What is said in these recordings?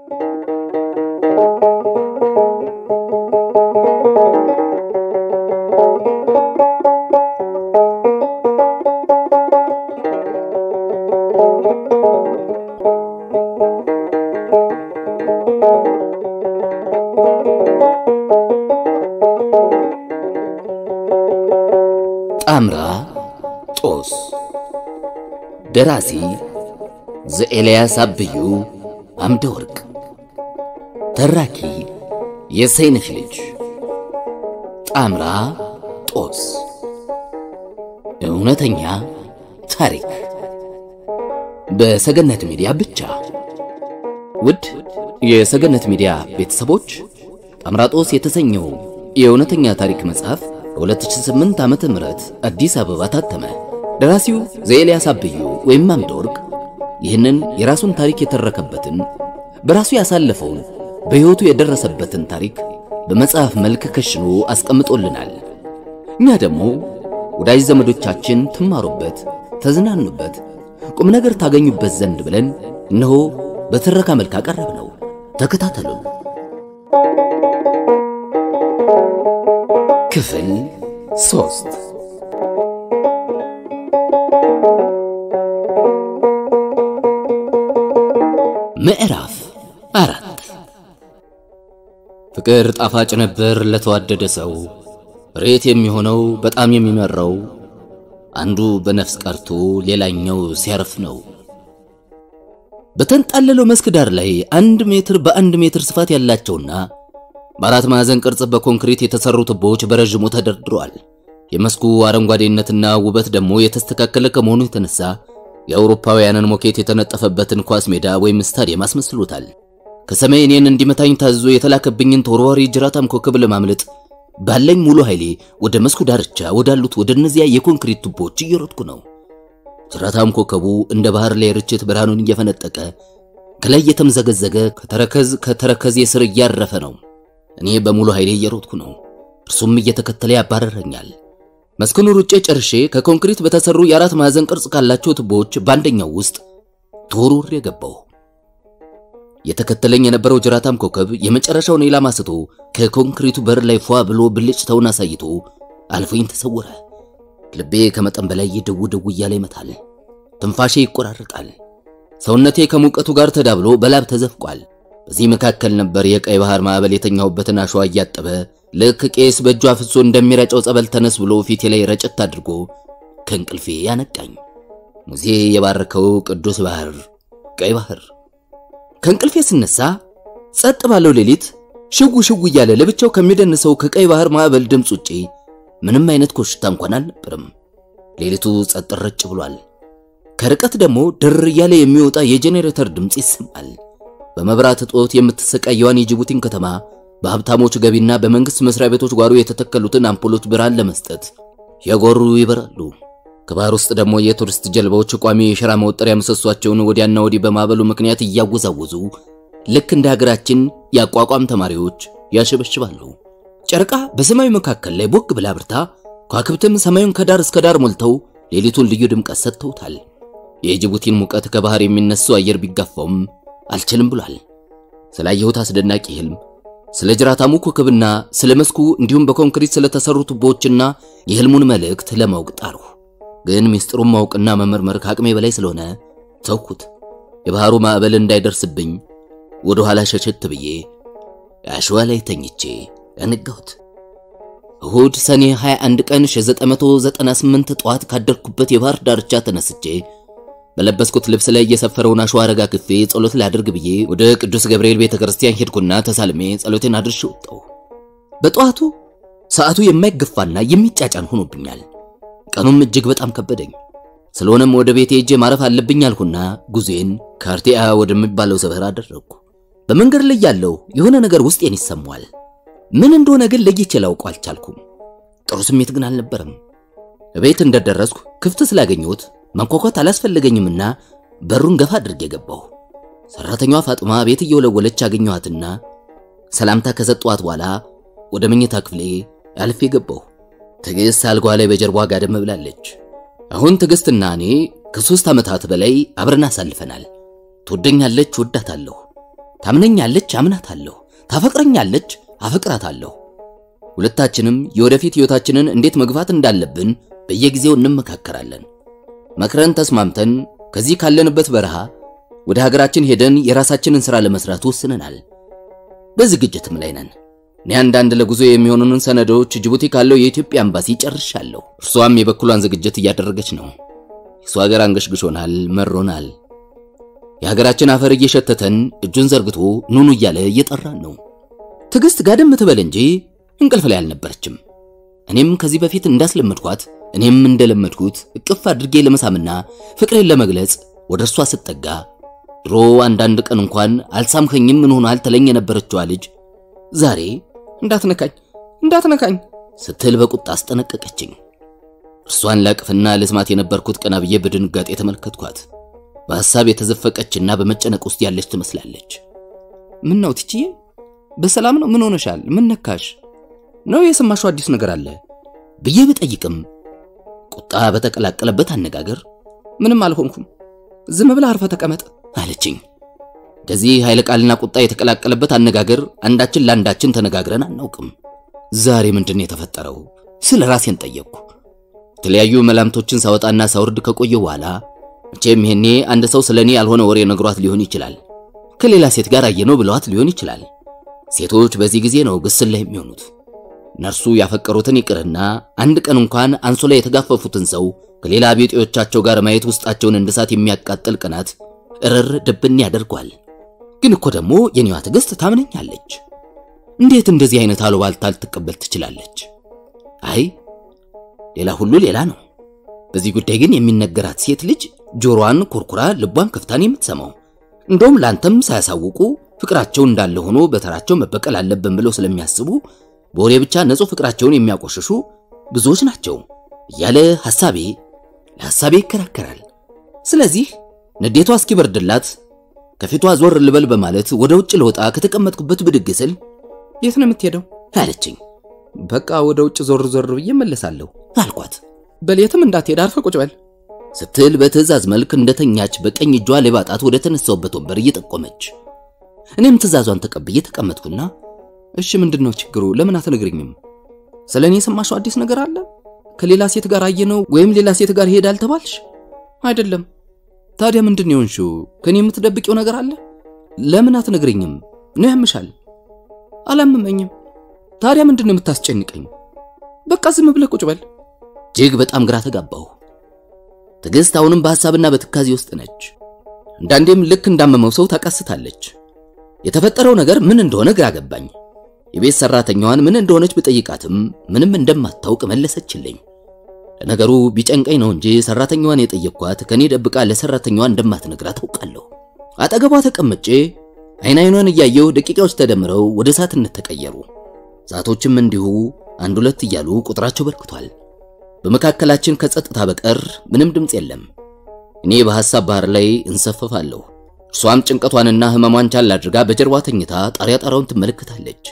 ጣምራ ጦስ ደራሲ ዘኤልያስ አብዩ አምደ ወርቅ ተራኪ የሰይነሽ ልጅ ጣምራ ጦስ እውነተኛ ታሪክ በሰገነት ሚዲያ ብቻ። ውድ የሰገነት ሚዲያ ቤተሰቦች ጣምራ ጦስ የተሰኘው የእውነተኛ ታሪክ መጽሐፍ በ2008 ዓመተ ምህረት አዲስ አበባ ታተመ። ደራሲው ዘኤልያስ አብዩ ወይም አምደ ወርቅ ይህንን የራሱን ታሪክ የተረከበትን በራሱ ያሳለፈውን በሕይወቱ የደረሰበትን ታሪክ በመጽሐፍ መልክ ከሽኖ አስቀምጦልናል። እኛ ደግሞ ወዳጅ ዘመዶቻችን ትማሩበት፣ ተዝናኑበት፣ ቁም ነገር ታገኙበት ዘንድ ብለን እነሆ በትረካ መልክ አቀረብ ነው። ተከታተሉን። ክፍል ሶስት ምዕራፍ አራት ፍቅር ጣፋጭ ነበር ለተዋደደ ሰው ሬት የሚሆነው በጣም የሚመራው አንዱ በነፍስ ቀርቶ ሌላኛው ሲያርፍ ነው። በተንጣለለው መስክ ዳር ላይ አንድ ሜትር በአንድ ሜትር ስፋት ያላቸውና በአራት ማዕዘን ቅርጽ በኮንክሪት የተሰሩ ቱቦዎች በረዥሙ ተደርድረዋል። የመስኩ አረንጓዴነትና ውበት ደግሞ የተስተካከለ ከመሆኑ የተነሳ የአውሮፓውያንን ሞኬት የተነጠፈበትን ኳስ ሜዳ ወይም ስታዲየም አስመስሎታል። ከሰማይ እኔን እንዲመታኝ ታዝዞ የተላከብኝን ተወርዋሪ ጅራታም ኮከብ ለማምለጥ ባለኝ ሙሉ ኃይሌ ወደ መስኩ ዳርቻ ወዳሉት ወደ እነዚያ የኮንክሪት ቱቦዎች እየሮጥኩ ነው። ጅራታም ኮከቡ እንደ ባህር ላይ ርችት ብርሃኑን እየፈነጠቀ ከላይ እየተምዘገዘገ ከተረከዝ ከተረከዝ ስር እያረፈ ነው። እኔ በሙሉ ኃይሌ እየሮጥኩ ነው። እርሱም እየተከተለ ያባረረኛል። መስኩን ሩጬ ጨርሼ ከኮንክሪት በተሰሩ የአራት ማዕዘን ቅርጽ ካላቸው ቱቦዎች በአንደኛው ውስጥ ተወርውሬ ገባሁ። የተከተለኝ የነበረው ጅራታም ኮከብ የመጨረሻውን ኢላማ ስቶ ከኮንክሪቱ በር ላይ ፏ ብሎ ብልጭታውን አሳይቶ አልፎኝ ተሰወረ። ልቤ ከመጠን በላይ ድው ድው እያለ ይመታል። ትንፋሼ ይቆራረጣል። ሰውነቴ ከሙቀቱ ጋር ተዳብሎ በላብ ተዘፍቋል። በዚህ መካከል ነበር የቀይ ባህር ማዕበል የተኛሁበትን አሸዋ እያጠበ ልክ ቄስ በእጁ አፍሶ እንደሚረጨው ጸበል ተነስ ብሎ ፊቴ ላይ ረጨት አድርጎ ከእንቅልፌ ያነቃኝ ሙሴ የባረከው ቅዱስ ባህር ቀይ ባህር። ከእንቅልፌ ስነሳ ጸጥ ባለው ሌሊት ሽጉ ሽጉ እያለ ለብቻው ከሚደንሰው ከቀይ ባህር ማዕበል ድምፅ ውጪ ምንም አይነት ኮሽታ እንኳን አልነበረም። ሌሊቱ ጸጥ ረጭ ብሏል። ከርቀት ደግሞ ድር እያለ የሚወጣ የጄኔሬተር ድምፅ ይሰማል። በመብራት እጦት የምትሰቃየዋን የጅቡቲን ከተማ በሀብታሞች ገቢና በመንግስት መስሪያ ቤቶች ጓሮ የተተከሉትን አምፖሎች ብርሃን ለመስጠት የጎሩ ይበራሉ። ከባህር ውስጥ ደግሞ የቱሪስት ጀልባዎች ቋሚ የሸራ መወጠሪያ ምሰሷቸውን ወዲያና ወዲህ በማዕበሉ ምክንያት እያወዛወዙ ልክ እንደ ሀገራችን የአቋቋም ተማሪዎች ያሸበሽባሉ። ጨረቃ በሰማዩ መካከል ላይ ቦግ ብላ ብርታ፣ ከዋክብትም ሰማዩን ከዳር እስከ ዳር ሞልተው ሌሊቱን ልዩ ድምቀት ሰጥተውታል። የጅቡቲን ሙቀት ከባህር የሚነሳው አየር ቢጋፋውም አልችልም ብሏል። ስላየሁት አስደናቂ ህልም፣ ስለ ጅራታሙ ኮከብና ስለ መስኩ እንዲሁም በኮንክሪት ስለተሰሩ ቱቦዎችና የህልሙን መልእክት ለማወቅ ጣርሁ። ግን ሚስጥሩን ማወቅና መመርመር ከአቅሜ በላይ ስለሆነ ተውኩት። የባህሩ ማዕበል እንዳይደርስብኝ ወደ ኋላ ሸሸት ብዬ አሸዋ ላይ ተኝቼ ያነጋሁት። እሁድ ሰኔ 21 ቀን 1998 ጠዋት ካደርኩበት የባህር ዳርቻ ተነስቼ በለበስኩት ልብስ ላይ እየሰፈረውን አሸዋ ረጋግፌ ጸሎት ላድርግ ብዬ ወደ ቅዱስ ገብርኤል ቤተክርስቲያን ሄድኩና ተሳልሜ ጸሎቴን አድርሼ ወጣሁ። በጠዋቱ ሰዓቱ የማይገፋና የሚጫጫን ሆኖብኛል። ቀኑም እጅግ በጣም ከበደኝ። ስለሆነም ወደ ቤቴ ሄጄ ማረፍ አለብኝ አልኩና ጉዜን ካርቴአ ወደሚባለው ሰፈር አደረግኩ። በመንገድ ላይ ያለው የሆነ ነገር ውስጤን ይሰማዋል። ምን እንደሆነ ግን ለይቼ ላውቀው አልቻልኩም። ጥሩ ስሜት ግን አልነበረም። ቤት እንደደረስኩ ክፍት ስላገኘሁት መንኳኳት አላስፈለገኝምና በሩን ገፋ አድርጌ ገባሁ። ሰራተኛዋ ፋጥማ ቤት እየወለወለች አገኘኋትና ሰላምታ ከሰጠኋት በኋላ ወደ መኝታ ክፍሌ አልፌ ገባሁ። ትዕግስት አልጓ ላይ በጀርባ ጋደም ብላለች። አሁን ትዕግስትና እኔ ከሶስት ዓመታት በላይ አብረን አሳልፈናል። ትወደኛለች፣ ወዳታለሁ። ታምነኛለች፣ አምናታለሁ። ታፈቅረኛለች፣ አፈቅራታለሁ። ሁለታችንም የወደፊት ሕይወታችንን እንዴት መግፋት እንዳለብን በየጊዜው እንመካከራለን። መክረን ተስማምተን ከዚህ ካለንበት በረሃ ወደ ሀገራችን ሄደን የራሳችንን ሥራ ለመስራት ወስነናል። በዝግጅትም ላይ ነን። እኔ አንዳንድ ለጉዞ የሚሆኑንን ሰነዶች ጅቡቲ ካለው የኢትዮጵያ ኤምባሲ ጨርሻለሁ። እርሷም የበኩሏን ዝግጅት እያደረገች ነው። የእሱ ሀገር አንገሽግሾናል፣ መሮናል። የሀገራችን አፈር እየሸተተን እጁን ዘርግቶ ኑኑ እያለ እየጠራን ነው። ትዕግስት ጋደም ትበል እንጂ እንቅልፍ ላይ አልነበረችም። እኔም ከዚህ በፊት እንዳስለመድኳት እኔም እንደለመድኩት እቅፍ አድርጌ ለመሳምና ፍቅሬን ለመግለጽ ወደ እርሷ ስጠጋ ድሮ አንዳንድ ቀን እንኳን አልሳምከኝም ምን ሆኗል ትለኝ የነበረችዋ ልጅ ዛሬ እንዳትነካኝ እንዳትነካኝ ስትል በቁጣ አስጠነቀቀችኝ። እርሷን ላቅፍና ልስማት የነበርኩት ቀና ብዬ በድንጋጤ ተመለከትኳት። በሐሳብ የተዘፈቀችና በመጨነቅ ውስጥ ያለች ትመስላለች። ምን ነው ትችዬ? በሰላም ነው? ምን ሆነሻል? ምን ነካሽ? ነው የሰማሽው አዲስ ነገር አለ ብዬ ብጠይቅም ቁጣ በተቀላቀለበት አነጋገር ምንም አልሆንኩም፣ ዝም ብለህ አርፈ ተቀመጥ አለችኝ። እንደዚህ ኃይለ ቃልና ቁጣ የተቀላቀለበት አነጋገር አንዳችን ለአንዳችን ተነጋግረን አናውቅም። ዛሬ ምንድን የተፈጠረው ስለ ራሴን ጠየቅኩ። የተለያዩ መላምቶችን ሳወጣና ሳውርድ ከቆየሁ በኋላ መቼም ይሄኔ አንድ ሰው ስለ እኔ ያልሆነ ወሬ ነግሯት ሊሆን ይችላል። ከሌላ ሴት ጋር አየነው ብለዋት ሊሆን ይችላል። ሴቶች በዚህ ጊዜ ነው ግስላ የሚሆኑት። እነርሱ ያፈቀሩትን ይቅርና አንድ ቀን እንኳን አንሶላ የተጋፈፉትን ሰው ከሌላ ቢጤዎቻቸው ጋር ማየት ውስጣቸውን እንደ እሳት የሚያቃጥል ቅናት እርር ድብን ያደርጓል። ግን እኮ ደግሞ የኔዋ ትዕግስት ታምነኛለች። እንዴት እንደዚህ አይነት አሉባልታ ልትቀበል ትችላለች? አይ ሌላ ሁሉ ሌላ ነው። በዚህ ጉዳይ ግን የሚነገራት ሴት ልጅ ጆሮዋን ኮርኩራ ልቧን ከፍታን የምትሰማው እንደውም ላንተም ሳያሳውቁ ፍቅራቸው እንዳለ ሆኖ በተራቸው መበቀል አለብን ብለው ስለሚያስቡ በወሬ ብቻ ንጹሕ ፍቅራቸውን የሚያቆሽሹ ብዙዎች ናቸው እያለ ሐሳቤ ለሐሳቤ ይከራከራል። ስለዚህ ንዴቷ እስኪበርድላት ከፊቷ ዞር ልበል በማለት ወደ ውጭ ልወጣ ከተቀመጥኩበት ብድግ ስል የት ነው የምትሄደው አለችኝ። በቃ ወደ ውጭ ዞር ዞር ብዬ እመለሳለሁ አልኳት። በሌትም እንዳትሄድ አርፈ ቁጭ በል ስትል በትዕዛዝ መልክ እንደተኛች በቀኝ እጇ ሌባጣት ወደ ተነሳውበት ወንበር እየጠቆመች እኔም ትዕዛዟን ተቀብዬ ተቀመጥኩና እሺ ምንድን ነው ችግሩ? ለምን አትነግርኝም? ስለ እኔ የሰማሽው አዲስ ነገር አለ? ከሌላ ሴት ጋር አየነው ወይም ሌላ ሴት ጋር ይሄዳል ተባልሽ? አይደለም። ታዲያ ምንድን ነው የሆንሽው? ከኔ የምትደብቂው ነገር አለ? ለምን አትነግርኝም? ነው ያምሻል? አላመመኝም። ታዲያ ምንድን ነው የምታስጨንቀኝ? በቃ ዝም ብለህ ቁጭ በል። እጅግ በጣም ግራ ተጋባሁ። ትዕግስት አሁንም በሐሳብና በትካዜ ውስጥ ነች። አንዳንዴም ልክ እንዳመመው ሰው ታቃስታለች። የተፈጠረው ነገር ምን እንደሆነ ግራ ገባኝ። የቤት ሰራተኛዋን ምን እንደሆነች ብጠይቃትም ምንም እንደማታውቅ መለሰችልኝ። ለነገሩ ቢጨንቀኝ ነው እንጂ ሰራተኛዋን የጠየቅኳት ከኔ ደብቃ ለሰራተኛዋ እንደማትነግራት አውቃለሁ። አጠገቧ ተቀምጬ አይን አይኗን እያየሁ ደቂቃዎች ተደምረው ወደ ሰዓትነት ተቀየሩ። ሰዓቶችም እንዲሁ አንድ ሁለት እያሉ ቁጥራቸው በርክቷል። በመካከላችን ከጸጥታ በቀር ምንም ድምፅ የለም። እኔ በሐሳብ ባህር ላይ እንሰፈፋለሁ። እርሷም ጭንቀቷንና ህመሟን ቻል አድርጋ በጀርባ ተኝታ ጣሪያ ጣራውን ትመለከታለች።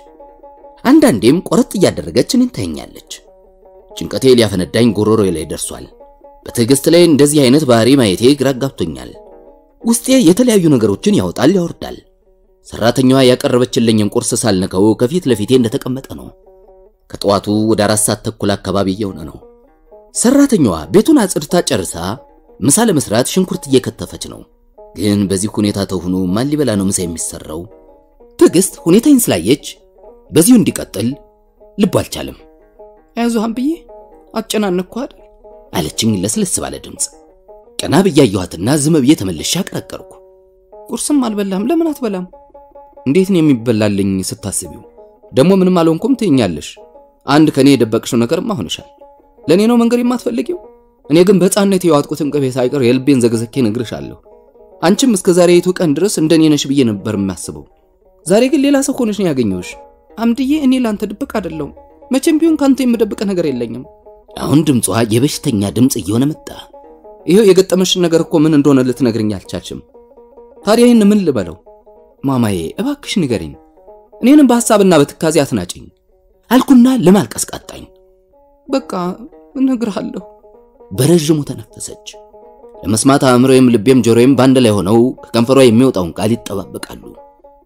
አንዳንዴም ቆረጥ እያደረገች እኔን ታየኛለች። ጭንቀቴ ሊያፈነዳኝ ጎሮሮ ላይ ደርሷል። በትዕግስት ላይ እንደዚህ አይነት ባህሪ ማየቴ ግራ ጋብቶኛል። ውስጤ የተለያዩ ነገሮችን ያወጣል ያወርዳል። ሰራተኛዋ ያቀረበችልኝን ቁርስ ሳልነከው ከፊት ለፊቴ እንደተቀመጠ ነው። ከጠዋቱ ወደ አራት ሰዓት ተኩል አካባቢ እየሆነ ነው። ሰራተኛዋ ቤቱን አጽድታ ጨርሳ ምሳ ለመስራት ሽንኩርት እየከተፈች ነው። ግን በዚህ ሁኔታ ተሆኖ ማን ሊበላ ነው ምሳ የሚሰራው? ትዕግስት ሁኔታዬን ስላየች በዚሁ እንዲቀጥል ልቡ አልቻለም። አይዞህም ብዬ አጨናነቅኩ አይደል አለችኝ ለስለስ ባለ ድምፅ። ቀና ብዬ አየኋትና ዝም ብዬ ተመልሼ አቀረቀርኩ። ቁርስም አልበላም። ለምን አትበላም? እንዴት ነው የሚበላልኝ ስታስቢው? ደግሞ ምንም አልሆንኩም ትይኛለሽ። አንድ ከኔ የደበቅሽው ነገርማ ሆነሻል። ለእኔ ነው መንገር የማትፈልጊው? እኔ ግን በሕፃንነት የዋጥኩትን ቅቤ ሳይቀር የልቤን ዘግዘኬ እነግርሻለሁ። አንቺም እስከ ዛሬቱ ቀን ድረስ እንደኔ ነሽ ብዬ ነበር የማስበው። ዛሬ ግን ሌላ ሰው ሆነሽ ነው ያገኘሁሽ። አምድዬ፣ እኔ ላንተ ድብቅ አይደለሁም። መቼም ቢሆን ካንተ የምደብቅ ነገር የለኝም። አሁን ድምጿ የበሽተኛ ድምፅ እየሆነ መጣ። ይሄው የገጠመሽን ነገር እኮ ምን እንደሆነ ልትነግርኝ አልቻልሽም። ታዲያ ይህን ምን ልበለው? ማማዬ እባክሽ ንገሪኝ። እኔንም በሐሳብና በትካዜ አትናጭኝ አልኩና ለማልቀስ ቃጣኝ። በቃ እነግርሃለሁ። በረዥሙ ተነፈሰች። ለመስማት አእምሮዬም ልቤም ጆሮዬም በአንድ ላይ ሆነው ከከንፈሯ የሚወጣውን ቃል ይጠባበቃሉ።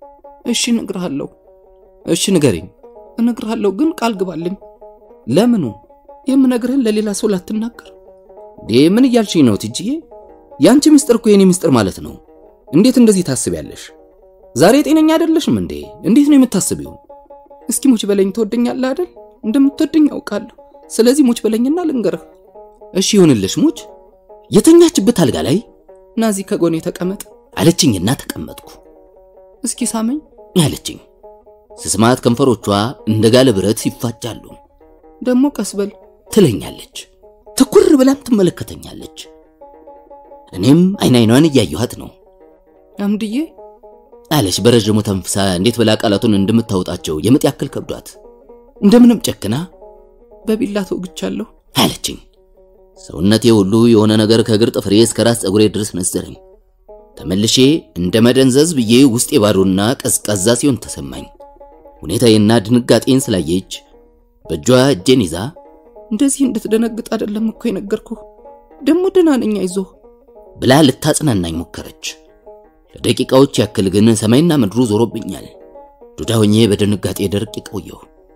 እሺ እነግርሃለሁ። እሺ ንገረኝ። እነግርሃለሁ ግን ቃል ግባልኝ። ለምኑ? የምነግርህን ለሌላ ሰው ላትናገር። ዴ ምን እያልሽኝ ነው ትጅዬ? ያንቺ ምስጢር እኮ የኔ ምስጢር ማለት ነው። እንዴት እንደዚህ ታስቢያለሽ? ዛሬ ጤነኛ አይደለሽም እንዴ? እንዴት ነው የምታስቢው? እስኪ ሙች በለኝ። ትወደኛለህ አይደል? እንደምትወደኝ ያውቃለሁ። ስለዚህ ሙች በለኝና ልንገርህ። እሺ ይሁንልሽ። ሙች የተኛችበት አልጋ ላይ ናዚ ከጎኔ ተቀመጥ አለችኝና ተቀመጥኩ። እስኪ ሳመኝ አለችኝ። ስስማት ከንፈሮቿ እንደ ጋለ ብረት ይፋጫሉ። ደግሞ ቀስበል ትለኛለች። ትኩር ብላም ትመለከተኛለች። እኔም አይን አይኗን እያየኋት ነው። አምድዬ አለች በረዥሙ ተንፍሳ እንዴት ብላ ቃላቱን እንደምታወጣቸው የምጥ ያክል ከብዷት እንደምንም ጨክና በቢላ ተወግቻለሁ አለችኝ። ሰውነቴ ሁሉ የሆነ ነገር ከእግር ጥፍሬ እስከ ራስ ፀጉሬ ድረስ ነዘረኝ። ተመልሼ እንደ መደንዘዝ ብዬ ውስጤ ባዶና ቀዝቃዛ ሲሆን ተሰማኝ። ሁኔታዬና ድንጋጤን ስላየች በእጇ እጄን ይዛ እንደዚህ እንድትደነግጥ አይደለም እኮ የነገርኩህ። ደግሞ ደህና ነኝ አይዞህ ብላ ልታጽናናኝ ሞከረች። ለደቂቃዎች ያክል ግን ሰማይና ምድሩ ዞሮብኛል። ዱዳ ሆኜ በድንጋጤ ደርቄ ቆየሁ።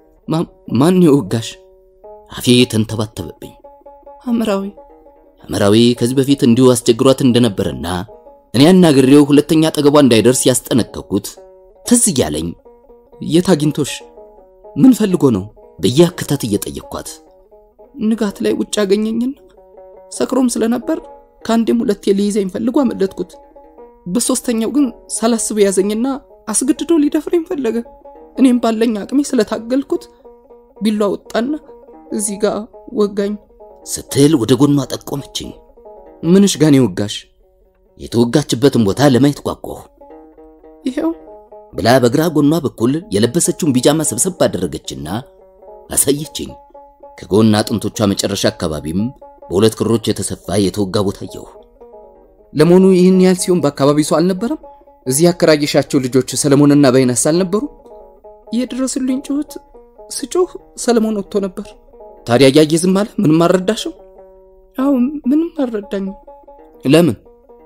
ማን የወጋሽ? አፌ ተንተባተበብኝ። ሐምራዊ ሐምራዊ ከዚህ በፊት እንዲሁ አስቸግሯት እንደነበረና እኔ አናግሬው ሁለተኛ አጠገቧ እንዳይደርስ ያስጠነቀቅኩት ትዝ እያለኝ የት አግኝቶሽ? ምን ፈልጎ ነው ብዬ አክታት እየጠየቅኳት ንጋት ላይ ውጭ አገኘኝና ሰክሮም ስለነበር ከአንዴም ሁለቴ ሊይዘኝ ፈልጎ አመለጥኩት። በሶስተኛው ግን ሳላስብ ያዘኝና አስገድዶ ሊደፍረኝ ፈለገ። እኔም ባለኝ አቅሜ ስለታገልኩት ቢሏ ወጣና እዚህ ጋር ወጋኝ ስትል ወደ ጎኗ ጠቆመችኝ። ምንሽ ጋኔ ወጋሽ? የተወጋችበትን ቦታ ለማየት ጓጓሁ። ይሄው ብላ በግራ ጎኗ በኩል የለበሰችውን ቢጃማ ሰብሰብ ባደረገችና አሳየችኝ። ከጎን አጥንቶቿ መጨረሻ አካባቢም በሁለት ክሮች የተሰፋ የተወጋ ቦታ አየሁ። ለመሆኑ ይህን ያህል ሲሆን በአካባቢው ሰው አልነበረም? እዚህ ያከራየሻቸው ልጆች ሰለሞንና በይነስ አልነበሩ? የድረስልኝ ጩኸት ስጮህ ሰለሞን ወጥቶ ነበር። ታዲያ እያየ ዝም አለ? ምንም አልረዳሽም? አዎ ምንም አልረዳኝም። ለምን?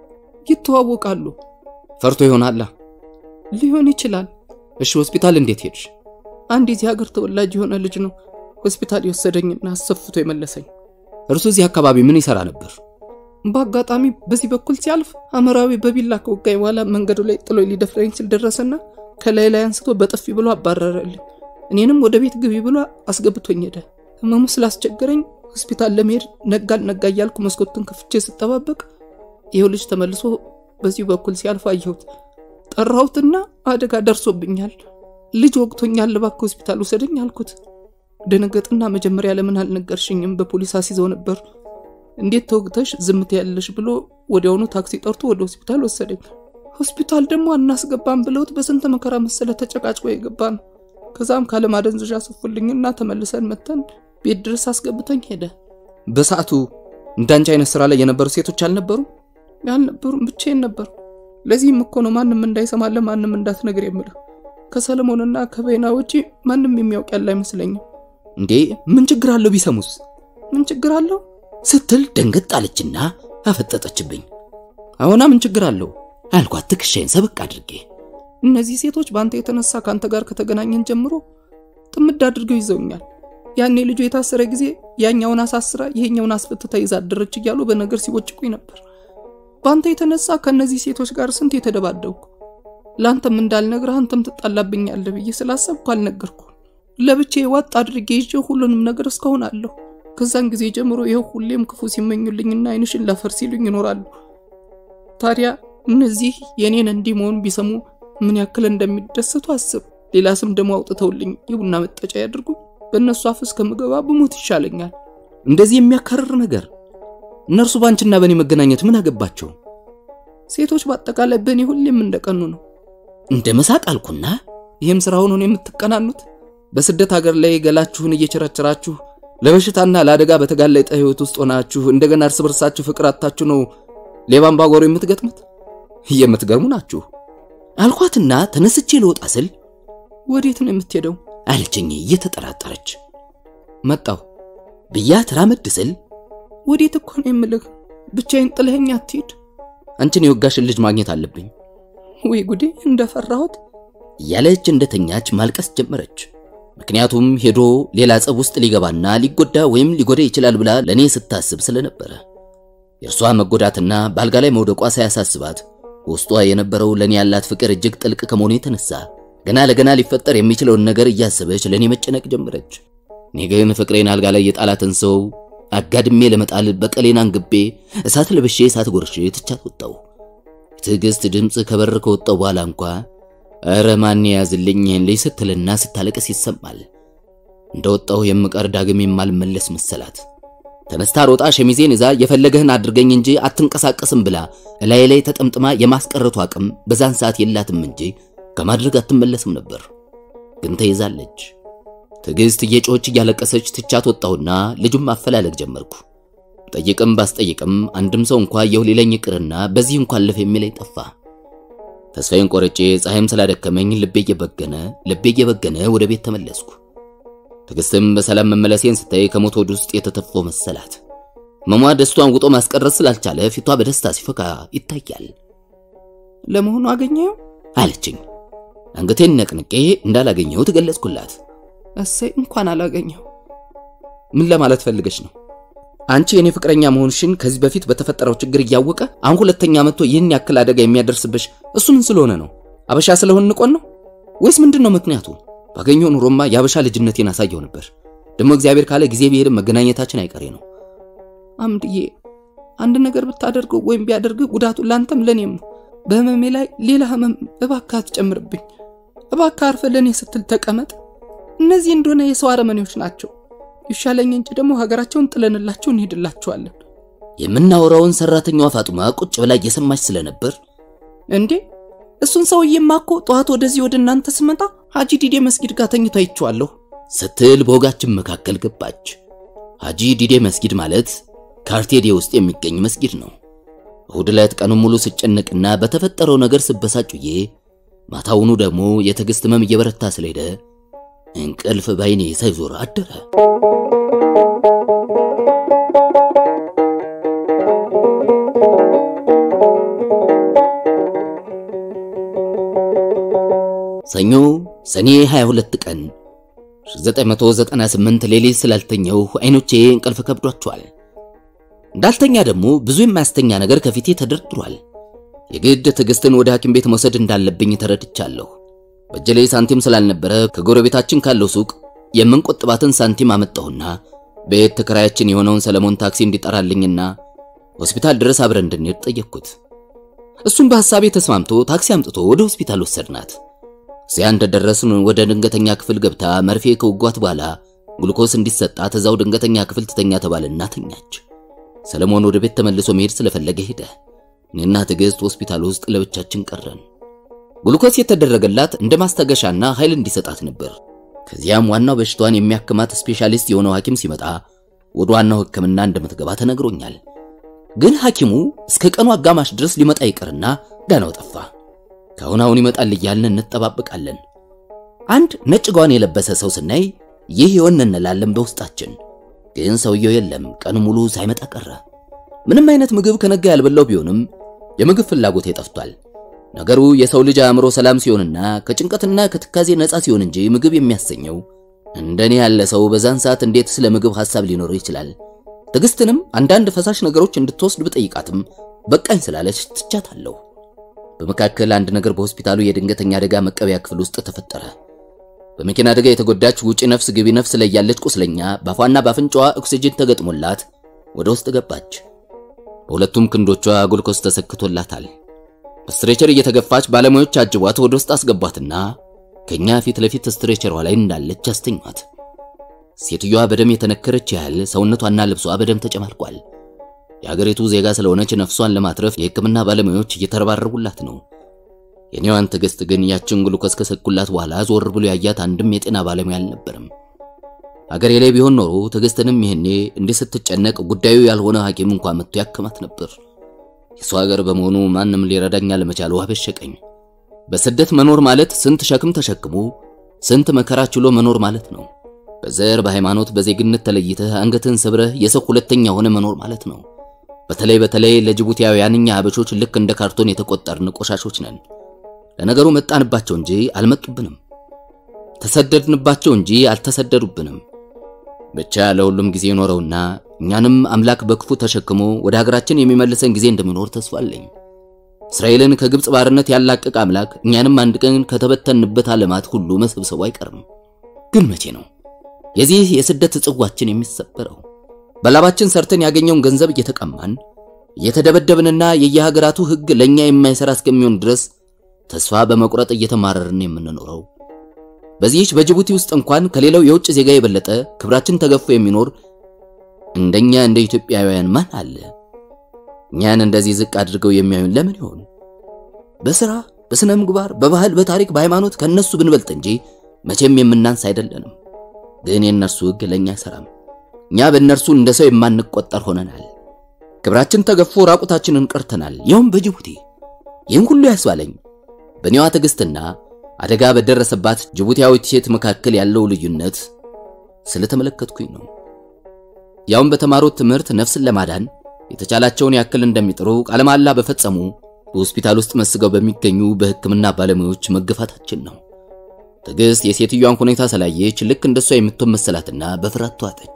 ይተዋወቃሉ። ፈርቶ ይሆናላ። ሊሆን ይችላል። እሺ ሆስፒታል እንዴት ሄድሽ? አንድ የዚህ ሀገር ተወላጅ የሆነ ልጅ ነው ሆስፒታል የወሰደኝና አሰፍቶ የመለሰኝ። እርሱ እዚህ አካባቢ ምን ይሰራ ነበር? በአጋጣሚ በዚህ በኩል ሲያልፍ አመራዊ በቢላ ከወጋኝ በኋላ መንገዱ ላይ ጥሎ ሊደፍረኝ ሲል ደረሰና ከላይ ላይ አንስቶ በጥፊ ብሎ አባረረልኝ። እኔንም ወደ ቤት ግቢ ብሎ አስገብቶኝ ሄደ። ህመሙ ስላስቸገረኝ ሆስፒታል ለመሄድ ነጋል ነጋ እያልኩ መስኮትን ከፍቼ ስጠባበቅ ይኸው ልጅ ተመልሶ በዚሁ በኩል ሲያልፍ አየሁት። ጠራሁትና አደጋ ደርሶብኛል፣ ልጅ ወቅቶኛል፣ እባክህ ሆስፒታል ውሰደኝ አልኩት። ደነገጥና መጀመሪያ ለምን አልነገርሽኝም? በፖሊስ አስይዘው ነበር። እንዴት ተወግተሽ ዝምት ያለሽ ብሎ ወዲያውኑ ታክሲ ጠርቶ ወደ ሆስፒታል ወሰደኝ። ሆስፒታል ደግሞ አናስገባም ብለውት በስንት መከራ መሰለ ተጨቃጭቆ የገባ ነው። ከዛም ካለማደንዘዣ ሰፉልኝና ተመልሰን መተን ቤት ድረስ አስገብተኝ ሄደ። በሰዓቱ እንዳንቺ አይነት ስራ ላይ የነበሩ ሴቶች አልነበሩም? አልነበሩም፣ ብቻዬን ነበር። ለዚህም እኮ ነው ማንም እንዳይሰማለ ማንም እንዳትነግር የምልህ። ከሰለሞንና ከበይና ውጪ ማንም የሚያውቅ ያለ አይመስለኝም። እንዴ ምን ችግር አለው ቢሰሙስ? ምን ችግር አለው ስትል ደንገጥ አለችና አፈጠጠችብኝ። አሁና ምን ችግር አለው አልኳት ትከሻዬን ሰብቅ አድርጌ። እነዚህ ሴቶች በአንተ የተነሳ ከአንተ ጋር ከተገናኘን ጀምሮ ጥምድ አድርገው ይዘውኛል። ያኔ ልጁ የታሰረ ጊዜ ያኛውን አሳስራ ይሄኛውን አስፈትታ ይዛ አደረች እያሉ በነገር ሲቦጭቁኝ ነበር። በአንተ የተነሳ ከእነዚህ ሴቶች ጋር ስንት የተደባደብኩ። ለአንተም እንዳልነግርህ አንተም ትጣላብኛለህ ብዬ ስላሰብኩ አልነገርኩ። ለብቻዬ ዋጥ አድርጌ ይዤ ሁሉንም ነገር እስካሁን አለሁ። ከዛን ጊዜ ጀምሮ ይኸው ሁሌም ክፉ ሲመኙልኝና አይንሽን ላፈር ሲሉኝ ይኖራሉ። ታዲያ እነዚህ የኔን እንዲህ መሆን ቢሰሙ ምን ያክል እንደሚደሰቱ አስብ። ሌላ ስም ደግሞ አውጥተውልኝ የቡና መጠጫ ያድርጉ። በእነሱ አፍ እስከምገባ ብሞት ይሻለኛል። እንደዚህ የሚያካርር ነገር እነርሱ ባንቺና በእኔ መገናኘት ምን አገባቸው? ሴቶች በአጠቃላይ በእኔ ሁሌም እንደቀኑ ነው። እንደ መሳቅ አልኩና ይህም ስራ ሆኖ ነው የምትቀናኑት? በስደት ሀገር ላይ ገላችሁን እየቸረቸራችሁ ለበሽታና ለአደጋ በተጋለጠ ህይወት ውስጥ ሆናችሁ እንደገና እርስ በርሳችሁ ፍቅር አታችሁ ነው ሌባን ባጓሮ የምትገጥሙት? የምትገርሙ ናችሁ አልኳትና ተነስቼ ልወጣ ስል ወዴት ነው የምትሄደው አለችኝ እየተጠራጠረች። መጣሁ ብያት ራመድ ስል ወዴት እኮ ነው የምልህ፣ ብቻዬን ጥለኸኝ አትሂድ። አንቺን የወጋሽን ልጅ ማግኘት አለብኝ። ወይ ጉዴ! እንደፈራሁት እያለች እንደተኛች ማልቀስ ጀመረች። ምክንያቱም ሄዶ ሌላ ጸብ ውስጥ ሊገባና ሊጎዳ ወይም ሊጎዳ ይችላል ብላ ለኔ ስታስብ ስለነበረ የእርሷ መጎዳትና በአልጋ ላይ መውደቋ ሳያሳስባት ውስጧ የነበረው ለኔ ያላት ፍቅር እጅግ ጥልቅ ከመሆኑ የተነሳ ገና ለገና ሊፈጠር የሚችለውን ነገር እያሰበች ለኔ መጨነቅ ጀመረች። እኔ ግን ፍቅሬን አልጋ ላይ የጣላትን ሰው አጋድሜ ለመጣል በቀሌን አንግቤ እሳት ለብሼ እሳት ጎርሼ ትቻት ወጣው። የትዕግስት ድምፅ ከበር ከወጣው በኋላ እንኳ እረ ማን ያዝልኝ ይህን ልጅ ስትልና ስታለቅስ ይሰማል። እንደወጣው የምቀር ዳግም የማልመለስ መሰላት። ተነስታ ሮጣ ሸሚዜን ይዛ የፈለገህን አድርገኝ እንጂ አትንቀሳቀስም ብላ እላይ ላይ ተጠምጥማ የማስቀረቱ አቅም በዛን ሰዓት የላትም እንጂ ከማድረግ አትመለስም ነበር። ግን ተይዛለች። ትዕግስት እየጮች እያለቀሰች ትቻት ወጣሁና ልጁም ማፈላለግ ጀመርኩ። ጠይቅም ባስጠይቅም አንድም ሰው እንኳ የው ሊለኝ ይቅርና በዚህ እንኳን ለፍ የሚለኝ ጠፋ። ተስፋዬን ቆርጬ ፀሐይም ስላደከመኝ ልቤ እየበገነ ልቤ እየበገነ ወደ ቤት ተመለስኩ። ትዕግስትም በሰላም መመለሴን ስታይ ከሞት ወድ ውስጥ የተተፈው መሰላት። መሟ ደስቷን ውጦ ማስቀረት ስላልቻለ ፊቷ በደስታ ሲፈካ ይታያል። ለመሆኑ አገኘው አለችኝ። አንገቴን ነቅንቄ እንዳላገኘው ትገለጽኩላት። እሰይ እንኳን አላገኘው። ምን ለማለት ፈልገሽ ነው? አንቺ የኔ ፍቅረኛ መሆንሽን ከዚህ በፊት በተፈጠረው ችግር እያወቀ አሁን ሁለተኛ መጥቶ ይህን ያክል አደጋ የሚያደርስብሽ እሱ ምን ስለሆነ ነው? አበሻ ስለሆን ንቆን ነው ወይስ ምንድን ነው ምክንያቱ? ባገኘው ኑሮማ የአበሻ ልጅነቴን አሳየው ነበር። ደግሞ እግዚአብሔር ካለ ጊዜ ቢሄድም መገናኘታችን አይቀሬ ነው። አምድዬ አንድ ነገር ብታደርገው ወይም ቢያደርግ ጉዳቱ ላንተም ለኔም ነው። በህመሜ ላይ ሌላ ህመም እባክህ አትጨምርብኝ። እባክህ አርፈ ለኔ ስትል ተቀመጥ። እነዚህ እንደሆነ የሰው አረመኔዎች ናቸው። ይሻለኝ እንጂ ደግሞ ሀገራቸውን ጥለንላቸው እንሄድላቸዋለን። የምናወራውን ሰራተኛዋ ፋጡማ ቁጭ ብላ እየሰማች ስለነበር እንዴ እሱን ሰውዬማ እኮ ጠዋት ወደዚህ ወደ እናንተ ስመጣ ሀጂ ዲዴ መስጊድ ጋር ተኝቶ አይቼዋለሁ ስትል በወጋችን መካከል ገባች። ሀጂ ዲዴ መስጊድ ማለት ካርቴዴ ውስጥ የሚገኝ መስጊድ ነው። እሁድ ዕለት ቀኑን ሙሉ ስጨነቅና በተፈጠረው ነገር ስበሳጩዬ ማታውኑ ደግሞ የትዕግስት ህመም እየበረታ ስለሄደ እንቅልፍ ባይኔ ሳይዞር አደረ። ሰኞ ሰኔ 22 ቀን 1998 ሌሊት ስላልተኛው አይኖቼ እንቅልፍ ከብዷቸዋል። እንዳልተኛ ደግሞ ብዙ የማያስተኛ ነገር ከፊቴ ተደርድሯል። የግድ ትዕግስትን ወደ ሐኪም ቤት መውሰድ እንዳለብኝ ተረድቻለሁ። በእጄ ላይ ሳንቲም ስላልነበረ ከጎረቤታችን ካለው ሱቅ የምንቆጥባትን ሳንቲም አመጣሁና ቤት ተከራያችን የሆነውን ሰለሞን ታክሲ እንዲጠራልኝና ሆስፒታል ድረስ አብረን እንድንሄድ ጠየቅኩት። እሱም በሐሳቤ ተስማምቶ ታክሲ አምጥቶ ወደ ሆስፒታል ወሰድናት። እዚያ እንደደረስን ወደ ድንገተኛ ክፍል ገብታ መርፌ ከውጓት በኋላ ግሉኮስ እንዲሰጣት እዛው ድንገተኛ ክፍል ትተኛ ተባለና ተኛች። ሰለሞን ወደ ቤት ተመልሶ መሄድ ስለፈለገ ሄደ። እኔና ትዕግስት ሆስፒታል ውስጥ ለብቻችን ቀረን። ግሉኮስ የተደረገላት እንደ ማስታገሻና ኃይል እንዲሰጣት ነበር። ከዚያም ዋናው በሽታዋን የሚያክማት ስፔሻሊስት የሆነው ሐኪም ሲመጣ ወደ ዋናው ሕክምና እንደምትገባ ተነግሮኛል። ግን ሐኪሙ እስከ ቀኑ አጋማሽ ድረስ ሊመጣ ይቀርና ዳናው ጠፋ። ከአሁን አሁን ይመጣል እያልን እንጠባበቃለን። አንድ ነጭ ጓን የለበሰ ሰው ስናይ ይህ ይሆን እንላለን በውስጣችን። ግን ሰውየው የለም፣ ቀኑ ሙሉ ሳይመጣ ቀረ። ምንም አይነት ምግብ ከነጋ ያልበላው ቢሆንም የምግብ ፍላጎቴ ጠፍቷል። ነገሩ የሰው ልጅ አእምሮ ሰላም ሲሆንና ከጭንቀትና ከትካዜ ነፃ ሲሆን እንጂ ምግብ የሚያሰኘው እንደኔ ያለ ሰው በዛን ሰዓት እንዴት ስለ ምግብ ሐሳብ ሊኖረው ይችላል? ትዕግስትንም አንዳንድ ፈሳሽ ነገሮች እንድትወስድ ብጠይቃትም በቃኝ ስላለች ትቻታለሁ። በመካከል አንድ ነገር በሆስፒታሉ የድንገተኛ አደጋ መቀበያ ክፍል ውስጥ ተፈጠረ። በመኪና አደጋ የተጎዳች ውጪ ነፍስ ግቢ ነፍስ ላይ ያለች ቁስለኛ በአፏና በአፍንጫዋ ኦክሲጅን ተገጥሞላት ወደ ውስጥ ገባች። በሁለቱም ክንዶቿ ግሉኮስ ተሰክቶላታል። በስትሬቸር እየተገፋች ባለሙያዎች አጅቧት ወደ ውስጥ አስገቧትና ከኛ ፊት ለፊት ስትሬቸሯ ላይ እንዳለች አስተኟት። ሴትዮዋ በደም የተነከረች ያህል ሰውነቷና ልብሷ በደም ተጨማልቋል። የሀገሪቱ ዜጋ ስለሆነች ነፍሷን ለማትረፍ የሕክምና ባለሙያዎች እየተረባረቡላት ነው። የኔዋን ትዕግስት ግን ያችን ግሉኮስ ከሰኩላት በኋላ ዞር ብሎ ያያት አንድም የጤና ባለሙያ አልነበረም። አገሬ ላይ ቢሆን ኖሮ ትዕግስትንም ይሄኔ እንዲህ ስትጨነቅ ጉዳዩ ያልሆነ ሐኪም እንኳን መጥቶ ያክማት ነበር። የሷ ሀገር በመሆኑ ማንም ሊረዳኝ አለመቻሉ አበሸቀኝ። በስደት መኖር ማለት ስንት ሸክም ተሸክሞ ስንት መከራ ችሎ መኖር ማለት ነው። በዘር በሃይማኖት፣ በዜግነት ተለይተህ አንገትን ሰብረህ የሰው ሁለተኛ ሆነ መኖር ማለት ነው። በተለይ በተለይ ለጅቡቲያውያን እኛ አበሾች ልክ እንደ ካርቶን የተቆጠርን ቆሻሾች ነን። ለነገሩ መጣንባቸው እንጂ አልመጡብንም፣ ተሰደድንባቸው እንጂ አልተሰደዱብንም። ብቻ ለሁሉም ጊዜ ይኖረውና እኛንም አምላክ በክፉ ተሸክሞ ወደ ሀገራችን የሚመልሰን ጊዜ እንደሚኖር ተስፋ አለኝ። እስራኤልን ከግብፅ ባርነት ያላቀቅ አምላክ እኛንም አንድ ቀን ከተበተንበት ዓለማት ሁሉ መሰብሰቡ አይቀርም። ግን መቼ ነው የዚህ የስደት ጽዋችን የሚሰበረው? በላባችን ሰርተን ያገኘውን ገንዘብ እየተቀማን እየተደበደብንና የየሀገራቱ ሕግ ለኛ የማይሰራ እስከሚሆን ድረስ ተስፋ በመቁረጥ እየተማረርን የምንኖረው በዚህች በጅቡቲ ውስጥ እንኳን ከሌላው የውጭ ዜጋ የበለጠ ክብራችን ተገፎ የሚኖር እንደኛ እንደ ኢትዮጵያውያን ማን አለ? እኛን እንደዚህ ዝቅ አድርገው የሚያዩን ለምን ይሆን? በስራ በስነ ምግባር፣ በባህል፣ በታሪክ፣ በሃይማኖት ከነሱ ብንበልጥ እንጂ መቼም የምናንስ አይደለንም። ግን የእነርሱ ሕግ ለኛ አይሰራም። እኛ በእነርሱ እንደ ሰው የማንቆጠር ሆነናል። ክብራችን ተገፎ ራቁታችንን ቀርተናል፣ ያውም በጅቡቲ። ይህን ሁሉ ያስባለኝ በኔዋ ትዕግስትና አደጋ በደረሰባት ጅቡቲያዊት ሴት መካከል ያለው ልዩነት ስለተመለከትኩኝ ነው። ያውም በተማሩት ትምህርት ነፍስን ለማዳን የተቻላቸውን ያክል እንደሚጥሩ ቃለ መሃላ በፈጸሙ በሆስፒታል ውስጥ መስገው በሚገኙ በሕክምና ባለሙያዎች መገፋታችን ነው። ትዕግስት የሴትዮዋን ሁኔታ ስላየች ልክ እንደሷ የምትሆን መሰላትና በፍርሃት ተዋጠች።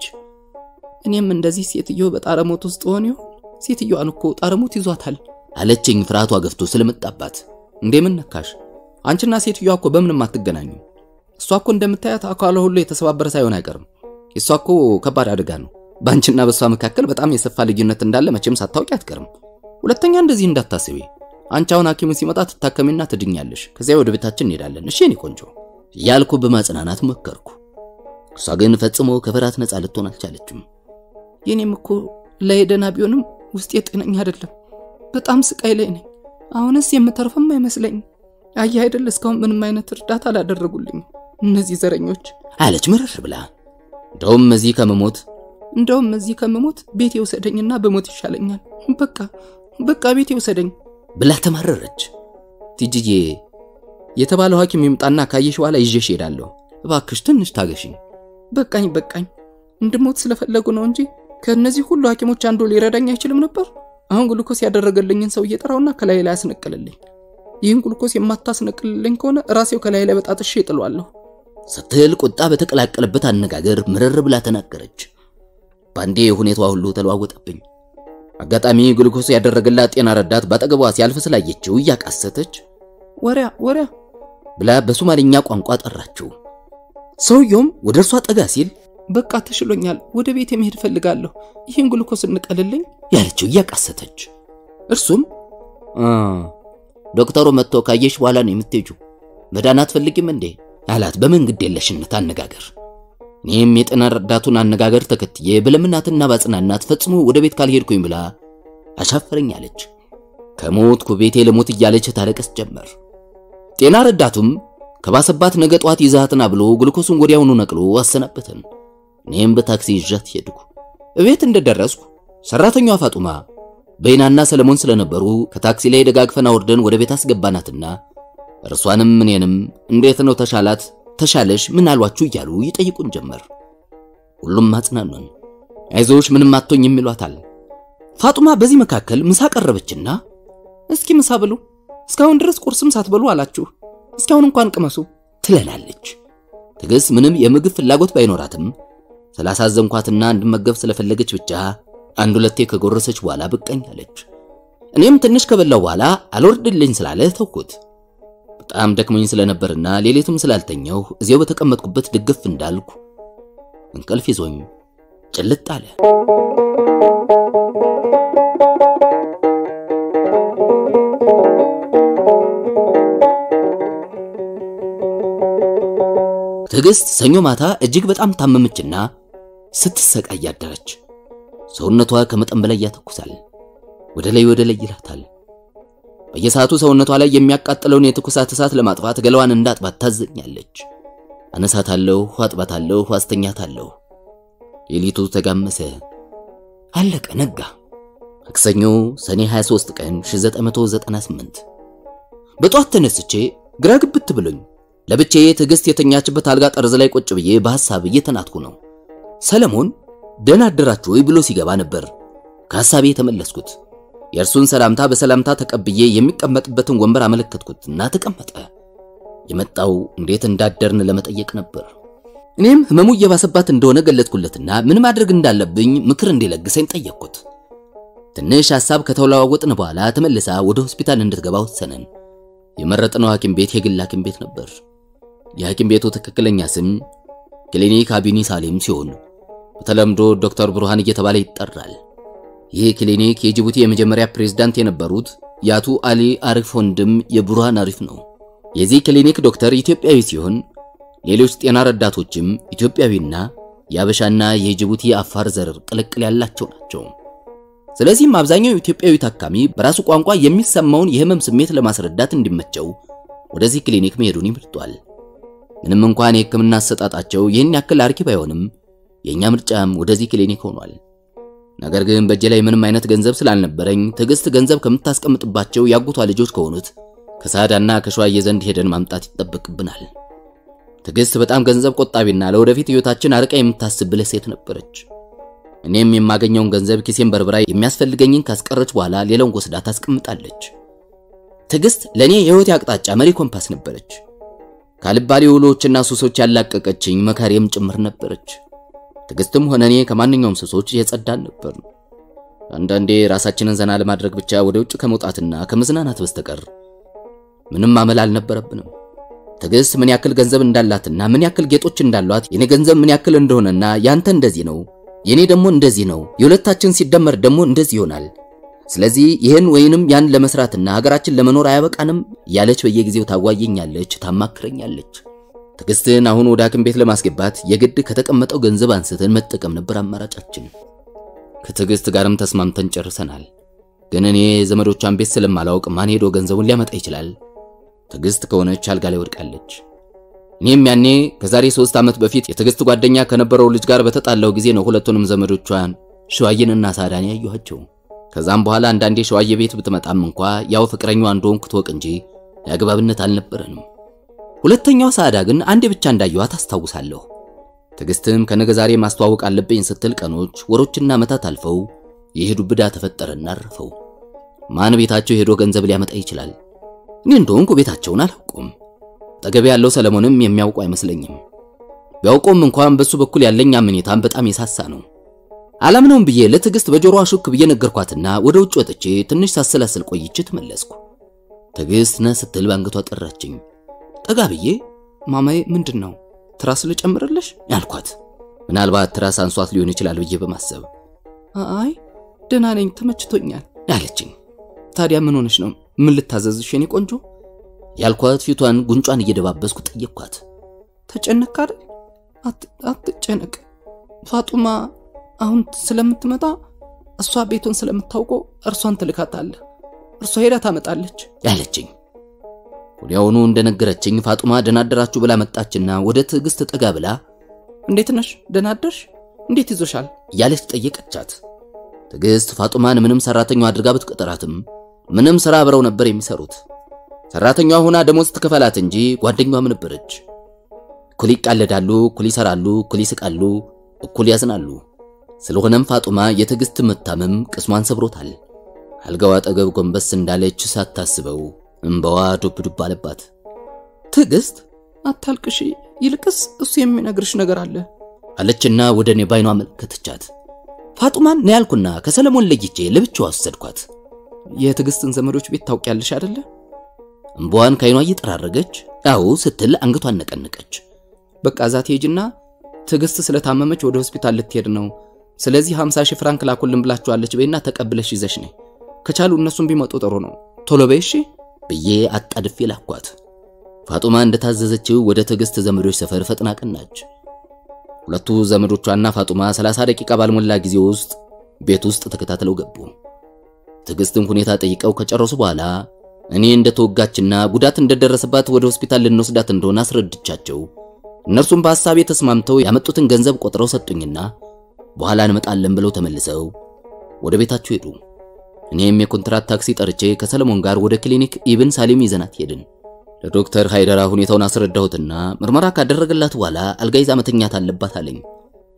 እኔም እንደዚህ ሴትዮ በጣረሞት ውስጥ ሆን ይሆን? ሴትዮዋን እኮ ጣረሞት ይዟታል አለችኝ ፍርሃቷ ገፍቶ ስለመጣባት። እንደምን ነካሽ? አንቺና ሴትዮዋ እኮ በምንም አትገናኙ። እሷ እኮ እንደምታያት አካሏ ሁሉ የተሰባበረ ሳይሆን አይቀርም። እሷ እኮ ከባድ አደጋ ነው። በአንቺና በእሷ መካከል በጣም የሰፋ ልዩነት እንዳለ መቼም ሳታውቂ አትቀርም። ሁለተኛ እንደዚህ እንዳታስቢ። አንቺ አሁን ሐኪሙ ሲመጣ ትታከሚና ትድኛለሽ። ከዚያ ወደ ቤታችን እንሄዳለን። እሺ የኔ ቆንጆ እያልኩ በማጽናናት መከርኩ። እሷ ግን ፈጽሞ ከፍርሃት ነፃ ልትሆን አልቻለችም። የኔም እኮ ላይ ደህና ቢሆንም ውስጤ ጤነኛ አይደለም። በጣም ስቃይ ላይ ነኝ። አሁንስ የምተርፍም አይመስለኝም። አየህ አይደል እስካሁን ምንም አይነት እርዳታ አላደረጉልኝም እነዚህ ዘረኞች አለች ምርር ብላ። እንደውም እዚህ ከመሞት እንደውም እዚህ ከምሞት ቤቴ ውሰደኝና በሞት ይሻለኛል። በቃ በቃ ቤቴ ውሰደኝ ብላ ተማረረች። ቲጂዬ የተባለው ሐኪም ይምጣና ካየሽ በኋላ ይዤሽ ሄዳለሁ። እባክሽ ትንሽ ታገሽኝ። በቃኝ በቃኝ። እንድሞት ስለፈለጉ ነው እንጂ ከእነዚህ ሁሉ ሐኪሞች አንዱ ሊረዳኝ አይችልም ነበር። አሁን ግሉኮስ ያደረገልኝን ሰው እየጠራውና ከላይ ላይ ያስነቅልልኝ። ይህን ግሉኮስ የማታስነቅልልኝ ከሆነ ራሴው ከላይ ላይ በጣጥሼ እጥሏለሁ ስትል ቁጣ በተቀላቀለበት አነጋገር ምርር ብላ ተናገረች። ባንዴ ሁኔታዋ ሁሉ ተለዋወጠብኝ። አጋጣሚ ግሉኮስ ያደረገላት ጤና ረዳት ባጠገቧ ሲያልፍ ስላየችው እያቃሰተች ወሪያ ወሪያ ብላ በሶማሊኛ ቋንቋ ጠራችው። ሰውየውም ወደ እርሷ ጠጋ ሲል በቃ ተሽሎኛል፣ ወደ ቤት መሄድ እፈልጋለሁ፣ ይህን ግሉኮስ እንቀልልኝ ያለችው እያቃሰተች፣ እርሱም ዶክተሩ መጥቶ ካየሽ በኋላ ነው የምትሄጂው፣ መዳን አትፈልጊም እንዴ አላት በመንግድ የለሽነት አነጋገር። እኔም የጤና ረዳቱን አነጋገር ተከትዬ በለምናትና ባጽናናት ፈጽሞ ወደ ቤት ካልሄድኩኝ ብላ አሻፈረኝ አለች። ከሞትኩ ቤቴ ለሞት እያለች ታለቀስ ጀመር። ጤና ረዳቱም ከባሰባት ነገ ጠዋት ይዛትና ብሎ ግሉኮሱን ወዲያውኑ ነቅሎ አሰናበተን። እኔም በታክሲ ይዣት ሄድኩ። እቤት እንደደረስኩ ሰራተኛዋ ፋጡማ በይናና ሰለሞን ስለነበሩ ከታክሲ ላይ ደጋግፈን አውርደን ወደ ቤት አስገባናትና እርሷንም እኔንም እንዴት ነው ተሻላት፣ ተሻለሽ፣ ምን አሏችሁ እያሉ ይጠይቁን ጀመር። ሁሉም አጽናኑን። አይዞሽ ምንም አትሆኝም ይሏታል። ፋጡማ በዚህ መካከል ምሳ ቀረበችና እስኪ ምሳ ብሉ፣ እስካሁን ድረስ ቁርስም ሳትበሉ አላችሁ፣ እስካሁን እንኳን ቅመሱ ትለናለች። ትዕግስት ምንም የምግብ ፍላጎት ባይኖራትም ስላሳዘንኳትና እንድመገብ ስለፈለገች ብቻ አንድ ሁለቴ ከጎረሰች በኋላ በቃኝ አለች። እኔም ትንሽ ከበላው በኋላ አልወርድልኝ ስላለ ተውኩት። በጣም ደክሞኝ ስለነበርና ሌሊቱም ስላልተኛው እዚያው በተቀመጥኩበት ድግፍ እንዳልኩ እንቅልፍ ይዞኝ ጭልጥ አለ። ትዕግስት ሰኞ ማታ እጅግ በጣም ታመመችና ስትሰቃይ አደረች። ሰውነቷ ከመጠን በላይ ያተኩሳል፣ ወደ ላይ ወደ ላይ ይላታል። በየሰዓቱ ሰውነቷ ላይ የሚያቃጥለውን የትኩሳት እሳት ለማጥፋት ገላዋን እንዳጥባት ታዘኛለች። አነሳታለሁ፣ አጥባታለሁ፣ አስተኛታለሁ። ሌሊቱ ተጋመሰ፣ አለቀ፣ ነጋ። ማክሰኞ ሰኔ 23 ቀን 1998 በጧት ተነስቼ ግራ ግብት ብሎኝ ለብቻዬ ትዕግስት የተኛችበት አልጋ ጠርዝ ላይ ቁጭ ብዬ በሐሳብ እየተናትኩ ነው። ሰለሞን ደህና አደራችሁ ወይ ብሎ ሲገባ ነበር ከሐሳቤ የተመለስኩት። የእርሱን ሰላምታ በሰላምታ ተቀብዬ የሚቀመጥበትን ወንበር አመለከትኩትና ተቀመጠ። የመጣው እንዴት እንዳደርን ለመጠየቅ ነበር። እኔም ህመሙ እየባሰባት እንደሆነ ገለጥኩለትና ምን ማድረግ እንዳለብኝ ምክር እንዲለግሰኝ ጠየቅኩት። ትንሽ ሐሳብ ከተለዋወጥን በኋላ ተመልሳ ወደ ሆስፒታል እንድትገባ ወሰንን። የመረጥነው ሐኪም ቤት የግል ሐኪም ቤት ነበር። የሐኪም ቤቱ ትክክለኛ ስም ክሊኒክ አቢኒ ሳሌም ሲሆን በተለምዶ ዶክተር ብርሃን እየተባለ ይጠራል። ይህ ክሊኒክ የጅቡቲ የመጀመሪያ ፕሬዝዳንት የነበሩት የአቶ አሊ አሪፍ ወንድም የብርሃን አሪፍ ነው። የዚህ ክሊኒክ ዶክተር ኢትዮጵያዊ ሲሆን ሌሎች ጤና ረዳቶችም ኢትዮጵያዊና የአበሻና የጅቡቲ አፋር ዘር ቅልቅል ያላቸው ናቸው። ስለዚህም አብዛኛው ኢትዮጵያዊ ታካሚ በራሱ ቋንቋ የሚሰማውን የህመም ስሜት ለማስረዳት እንዲመቸው ወደዚህ ክሊኒክ መሄዱን ይመርጧል። ምንም እንኳን የህክምና አሰጣጣቸው ይህን ያክል አርኪ ባይሆንም የኛ ምርጫም ወደዚህ ክሊኒክ ሆኗል። ነገር ግን በእጄ ላይ ምንም አይነት ገንዘብ ስላልነበረኝ ትዕግስት ገንዘብ ከምታስቀምጥባቸው ያጎቷ ልጆች ከሆኑት ከሳዳና ከሸዋዬ ዘንድ ሄደን ማምጣት ይጠበቅብናል። ትዕግስት በጣም ገንዘብ ቆጣቢና ለወደፊት ህይወታችን አርቃ የምታስብ ብልህ ሴት ነበረች። እኔም የማገኘውን ገንዘብ ኪሴን በርብራ የሚያስፈልገኝን ካስቀረች በኋላ ሌላውን ወስዳ ታስቀምጣለች። ትዕግስት ለእኔ የህይወት አቅጣጫ መሪ ኮምፓስ ነበረች። ካልባሌ ውሎችና ሱሶች ያላቀቀችኝ መካሪም ጭምር ነበረች። ትዕግስትም ሆነ እኔ ከማንኛውም ሱሶች የጸዳን ነበር። አንዳንዴ ራሳችንን ዘና ለማድረግ ብቻ ወደ ውጭ ከመውጣትና ከመዝናናት በስተቀር ምንም አመል አልነበረብንም። ትዕግስት ምን ያክል ገንዘብ እንዳላትና ምን ያክል ጌጦች እንዳሏት የኔ ገንዘብ ምን ያክል እንደሆነና ያንተ እንደዚህ ነው የኔ ደግሞ እንደዚህ ነው፣ የሁለታችን ሲደመር ደግሞ እንደዚህ ይሆናል። ስለዚህ ይህን ወይንም ያን ለመስራትና ሀገራችን ለመኖር አያበቃንም እያለች በየጊዜው ታዋየኛለች፣ ታማክረኛለች። ትዕግስትን አሁን ወደ ሐኪም ቤት ለማስገባት የግድ ከተቀመጠው ገንዘብ አንስተን መጠቀም ነበር አማራጫችን። ከትዕግስት ጋርም ተስማምተን ጨርሰናል። ግን እኔ ዘመዶቿን ቤት ስለማላውቅ ማን ሄዶ ገንዘቡን ሊያመጣ ይችላል? ትዕግስት ከሆነች አልጋ ላይ ወድቃለች። እኔም ያኔ ከዛሬ ሶስት ዓመት በፊት የትዕግስት ጓደኛ ከነበረው ልጅ ጋር በተጣላው ጊዜ ነው ሁለቱንም ዘመዶቿን ሸዋዬንና ሳዳን ያየኋቸው። ከዛም በኋላ አንዳንዴ ሸዋዬ ቤት ብትመጣም እንኳ ያው ፍቅረኛዋ እንደሆንኩ ትወቅ እንጂ የአግባብነት አልነበረንም። ሁለተኛው ሳዳ ግን አንዴ ብቻ እንዳየኋት አስታውሳለሁ። ትዕግስትም ከነገ ዛሬ ማስተዋወቅ አለብኝ ስትል ቀኖች፣ ወሮችና ዓመታት አልፈው የሄዱ ብዳ ተፈጠረና አረፈው። ማን ቤታቸው ሄዶ ገንዘብ ሊያመጣ ይችላል? እኔ እንደሆንኩ ቤታቸውን አላውቁም። አጠገቤ ያለው ሰለሞንም የሚያውቁ አይመስለኝም። ቢያውቁም እንኳን በሱ በኩል ያለኝ አመኔታም በጣም የሳሳ ነው። አላምነውም ብዬ ለትዕግስት በጆሮዋ ሹክ ብዬ ነገርኳትና ወደ ውጭ ወጥቼ ትንሽ ሳሰላስል ቆይቼ ተመለስኩ። ትዕግስት ነህ ስትል ባንገቷ ጠራችኝ። ጠጋ ብዬ ማማዬ ምንድን ነው ትራስ ልጨምርልሽ ያልኳት ምናልባት ትራስ አንሷት ሊሆን ይችላል ብዬ በማሰብ አይ ደህና ነኝ ተመችቶኛል ያለችኝ። ታዲያ ምን ሆነሽ ነው ምን ልታዘዝሽ የኔ ቆንጆ ያልኳት ፊቷን ጉንጯን እየደባበስኩ ጠየቅኳት። ተጨነቅ አይደል አትጨነቅ ፋጡማ አሁን ስለምትመጣ እሷ ቤቱን ስለምታውቀው እርሷን ትልካታለህ እርሷ ሄዳ ታመጣለች ያለችኝ። ወዲያውኑ እንደነገረችኝ ፋጡማ ደህና አደራችሁ ብላ መጣችና ወደ ትዕግስት ጠጋ ብላ እንዴት ነሽ ደህና አደርሽ እንዴት ይዞሻል እያለች ጠየቀቻት። ትዕግስት ፋጡማን ምንም ሰራተኛዋ አድርጋ ብትቀጠራትም ምንም ስራ አብረው ነበር የሚሰሩት። ሰራተኛዋ ሆና ደሞዝ ትከፈላት እንጂ ጓደኛዋም ነበረች። እኩል ይቃለዳሉ፣ እኩል ይሰራሉ፣ እኩል ይስቃሉ፣ እኩል ያዝናሉ። ስለሆነም ፋጡማ የትዕግስት መታመም ቅስሟን ሰብሮታል። አልጋዋ አጠገብ ጎንበስ እንዳለች ሳታስበው እንባዋ ዱብ ዱብ አለባት። ትዕግስት አታልቅሺ ይልቅስ እሱ የሚነግርሽ ነገር አለ አለችና ወደ እኔ ባይኗ አመለከተቻት። ፋጡማን ነው ያልኩና ከሰለሞን ለይቼ ለብቻዋ ወሰድኳት። የትዕግስትን ዘመዶች ቤት ታውቂያለሽ አይደለ እንባዋን ከዓይኗ እየጠራረገች አዎ ስትል አንገቷን ነቀነቀች። በቃ እዛ ትሄጂና ትዕግስት ስለታመመች ወደ ሆስፒታል ልትሄድ ነው ስለዚህ 50 ሺህ ፍራንክ ላኩልን ብላችኋለች በይና ተቀብለሽ ይዘሽ ነይ ከቻሉ እነሱም ቢመጡ ጥሩ ነው ቶሎ በይ እሺ ብዬ አጣድፌ ላኳት። ፋጡማ እንደታዘዘችው ወደ ትዕግስት ዘመዶች ሰፈር ፈጥና ቀናች። ሁለቱ ዘመዶቿና ፋጡማ 30 ደቂቃ ባልሞላ ጊዜ ውስጥ ቤት ውስጥ ተከታትለው ገቡ። ትዕግስትን ሁኔታ ጠይቀው ከጨረሱ በኋላ እኔ እንደተወጋችና ጉዳት እንደደረሰባት ወደ ሆስፒታል ልንወስዳት እንደሆነ አስረድቻቸው እነርሱም በሐሳቤ ተስማምተው ያመጡትን ገንዘብ ቆጥረው ሰጡኝና በኋላ እንመጣለን ብለው ተመልሰው ወደ ቤታቸው ሄዱ። እኔም የኮንትራት ታክሲ ጠርቼ ከሰለሞን ጋር ወደ ክሊኒክ ኢብን ሳሊም ይዘናት ሄድን። ለዶክተር ሃይደራ ሁኔታውን አስረዳሁትና ምርመራ ካደረገላት በኋላ አልጋ ይዛ መተኛት አለባት አለኝ።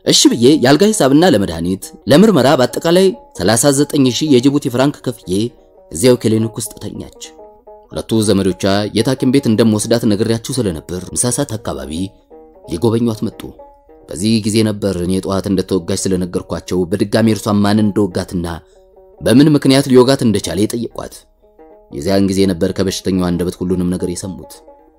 እሺ ብዬ የአልጋ ሂሳብና ለመድኃኒት ለምርመራ በአጠቃላይ 39000 የጅቡቲ ፍራንክ ከፍዬ እዚያው ክሊኒክ ውስጥ ተኛች። ሁለቱ ዘመዶቿ የት ሐኪም ቤት እንደምወስዳት ነግሬያችሁ ስለነበር ምሳ ሰዓት አካባቢ ሊጎበኟት መጡ። በዚህ ጊዜ ነበር እኔ ጠዋት እንደተወጋች ስለነገርኳቸው በድጋሚ እርሷን ማን እንደወጋትና በምን ምክንያት ሊወጋት እንደቻለ የጠየቋት። የዚያን ጊዜ ነበር ከበሽተኛው አንደበት ሁሉንም ነገር የሰሙት።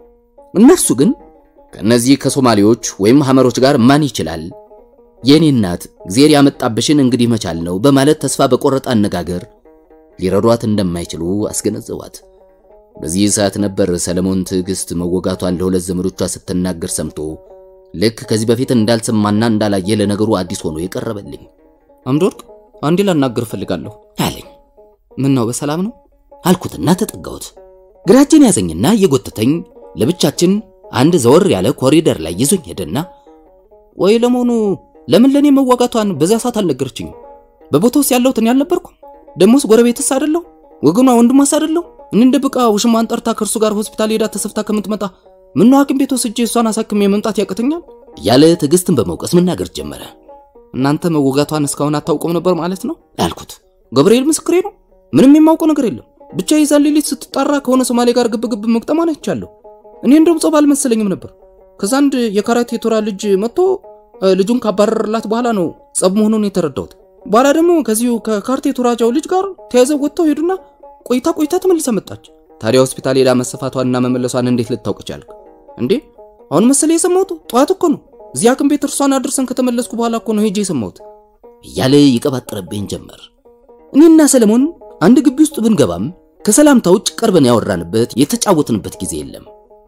እነርሱ ግን ከነዚህ ከሶማሌዎች ወይም ሐመሮች ጋር ማን ይችላል የኔ እናት እግዚአብሔር ያመጣብሽን እንግዲህ መቻል ነው በማለት ተስፋ በቆረጠ አነጋገር ሊረዷት እንደማይችሉ አስገነዘቧት። በዚህ ሰዓት ነበር ሰለሞን ትዕግስት መወጋቷን ለሁለት ዘመዶቿ ስትናገር ሰምቶ ልክ ከዚህ በፊት እንዳልሰማና እንዳላየ ለነገሩ አዲስ ሆኖ የቀረበልኝ። አምዶወርቅ አንዴ ላናገር እፈልጋለሁ አለኝ። ምን ነው በሰላም ነው አልኩትና ተጠጋሁት። ግራጄን ያዘኝና እየጎተተኝ ለብቻችን አንድ ዘወር ያለ ኮሪደር ላይ ይዞኝ ሄደና ወይ ለመሆኑ ለምን ለኔ መዋጋቷን በዚያ ሰዓት አልነገረችኝም? በቦታውስ ያለሁት እኔ አልነበርኩም? ደሞስ ጎረቤትስ አይደለሁ? ወገኗ ወንድሟስ አይደለሁ? እኔ እንደ ብቃ ውሽማን ጠርታ ከእርሱ ጋር ሆስፒታል ሄዳ ተሰፍታ ከምትመጣ ምን ነው ሐኪም ቤት ወስጄ እሷን አሳክሜ መምጣት ያቅተኛል? እያለ ትዕግስትን በመውቀስ መናገር ጀመረ። እናንተ መወጋቷን እስካሁን አታውቁም ነበር ማለት ነው አልኩት። ገብርኤል ምስክሬ ነው። ምንም የማውቀው ነገር የለም። ብቻ የዛን ሌሊት ስትጣራ ከሆነ ሶማሌ ጋር ግብግብ መግጠሟን አይቻለሁ። እኔ እንደውም ጾም አልመሰለኝም ነበር። ከዛ አንድ የካራቴ ቶራ ልጅ መጥቶ ልጁን ካባረረላት በኋላ ነው ጸብ መሆኑን የተረዳሁት። በኋላ ደግሞ ከዚሁ ከካርቴ ቶራጃው ልጅ ጋር ተያይዘው ወጥተው ሄዱና ቆይታ ቆይታ ተመልሳ መጣች። ታዲያ ሆስፒታል ሄዳ መሰፋቷንና መመለሷን እንዴት ልታውቅ ቻልክ እንዴ? አሁን መሰለ የሰማሁት ጠዋት እኮ ነው። እዚህ ሐኪም ቤት እርሷን አድርሰን ከተመለስኩ በኋላ እኮ ነው ሄጄ የሰማሁት እያለ ይቀባጥረብኝ ጀመር። እኔና ሰለሞን አንድ ግቢ ውስጥ ብንገባም ከሰላምታ ውጭ ቀርበን ያወራንበት የተጫወትንበት ጊዜ የለም።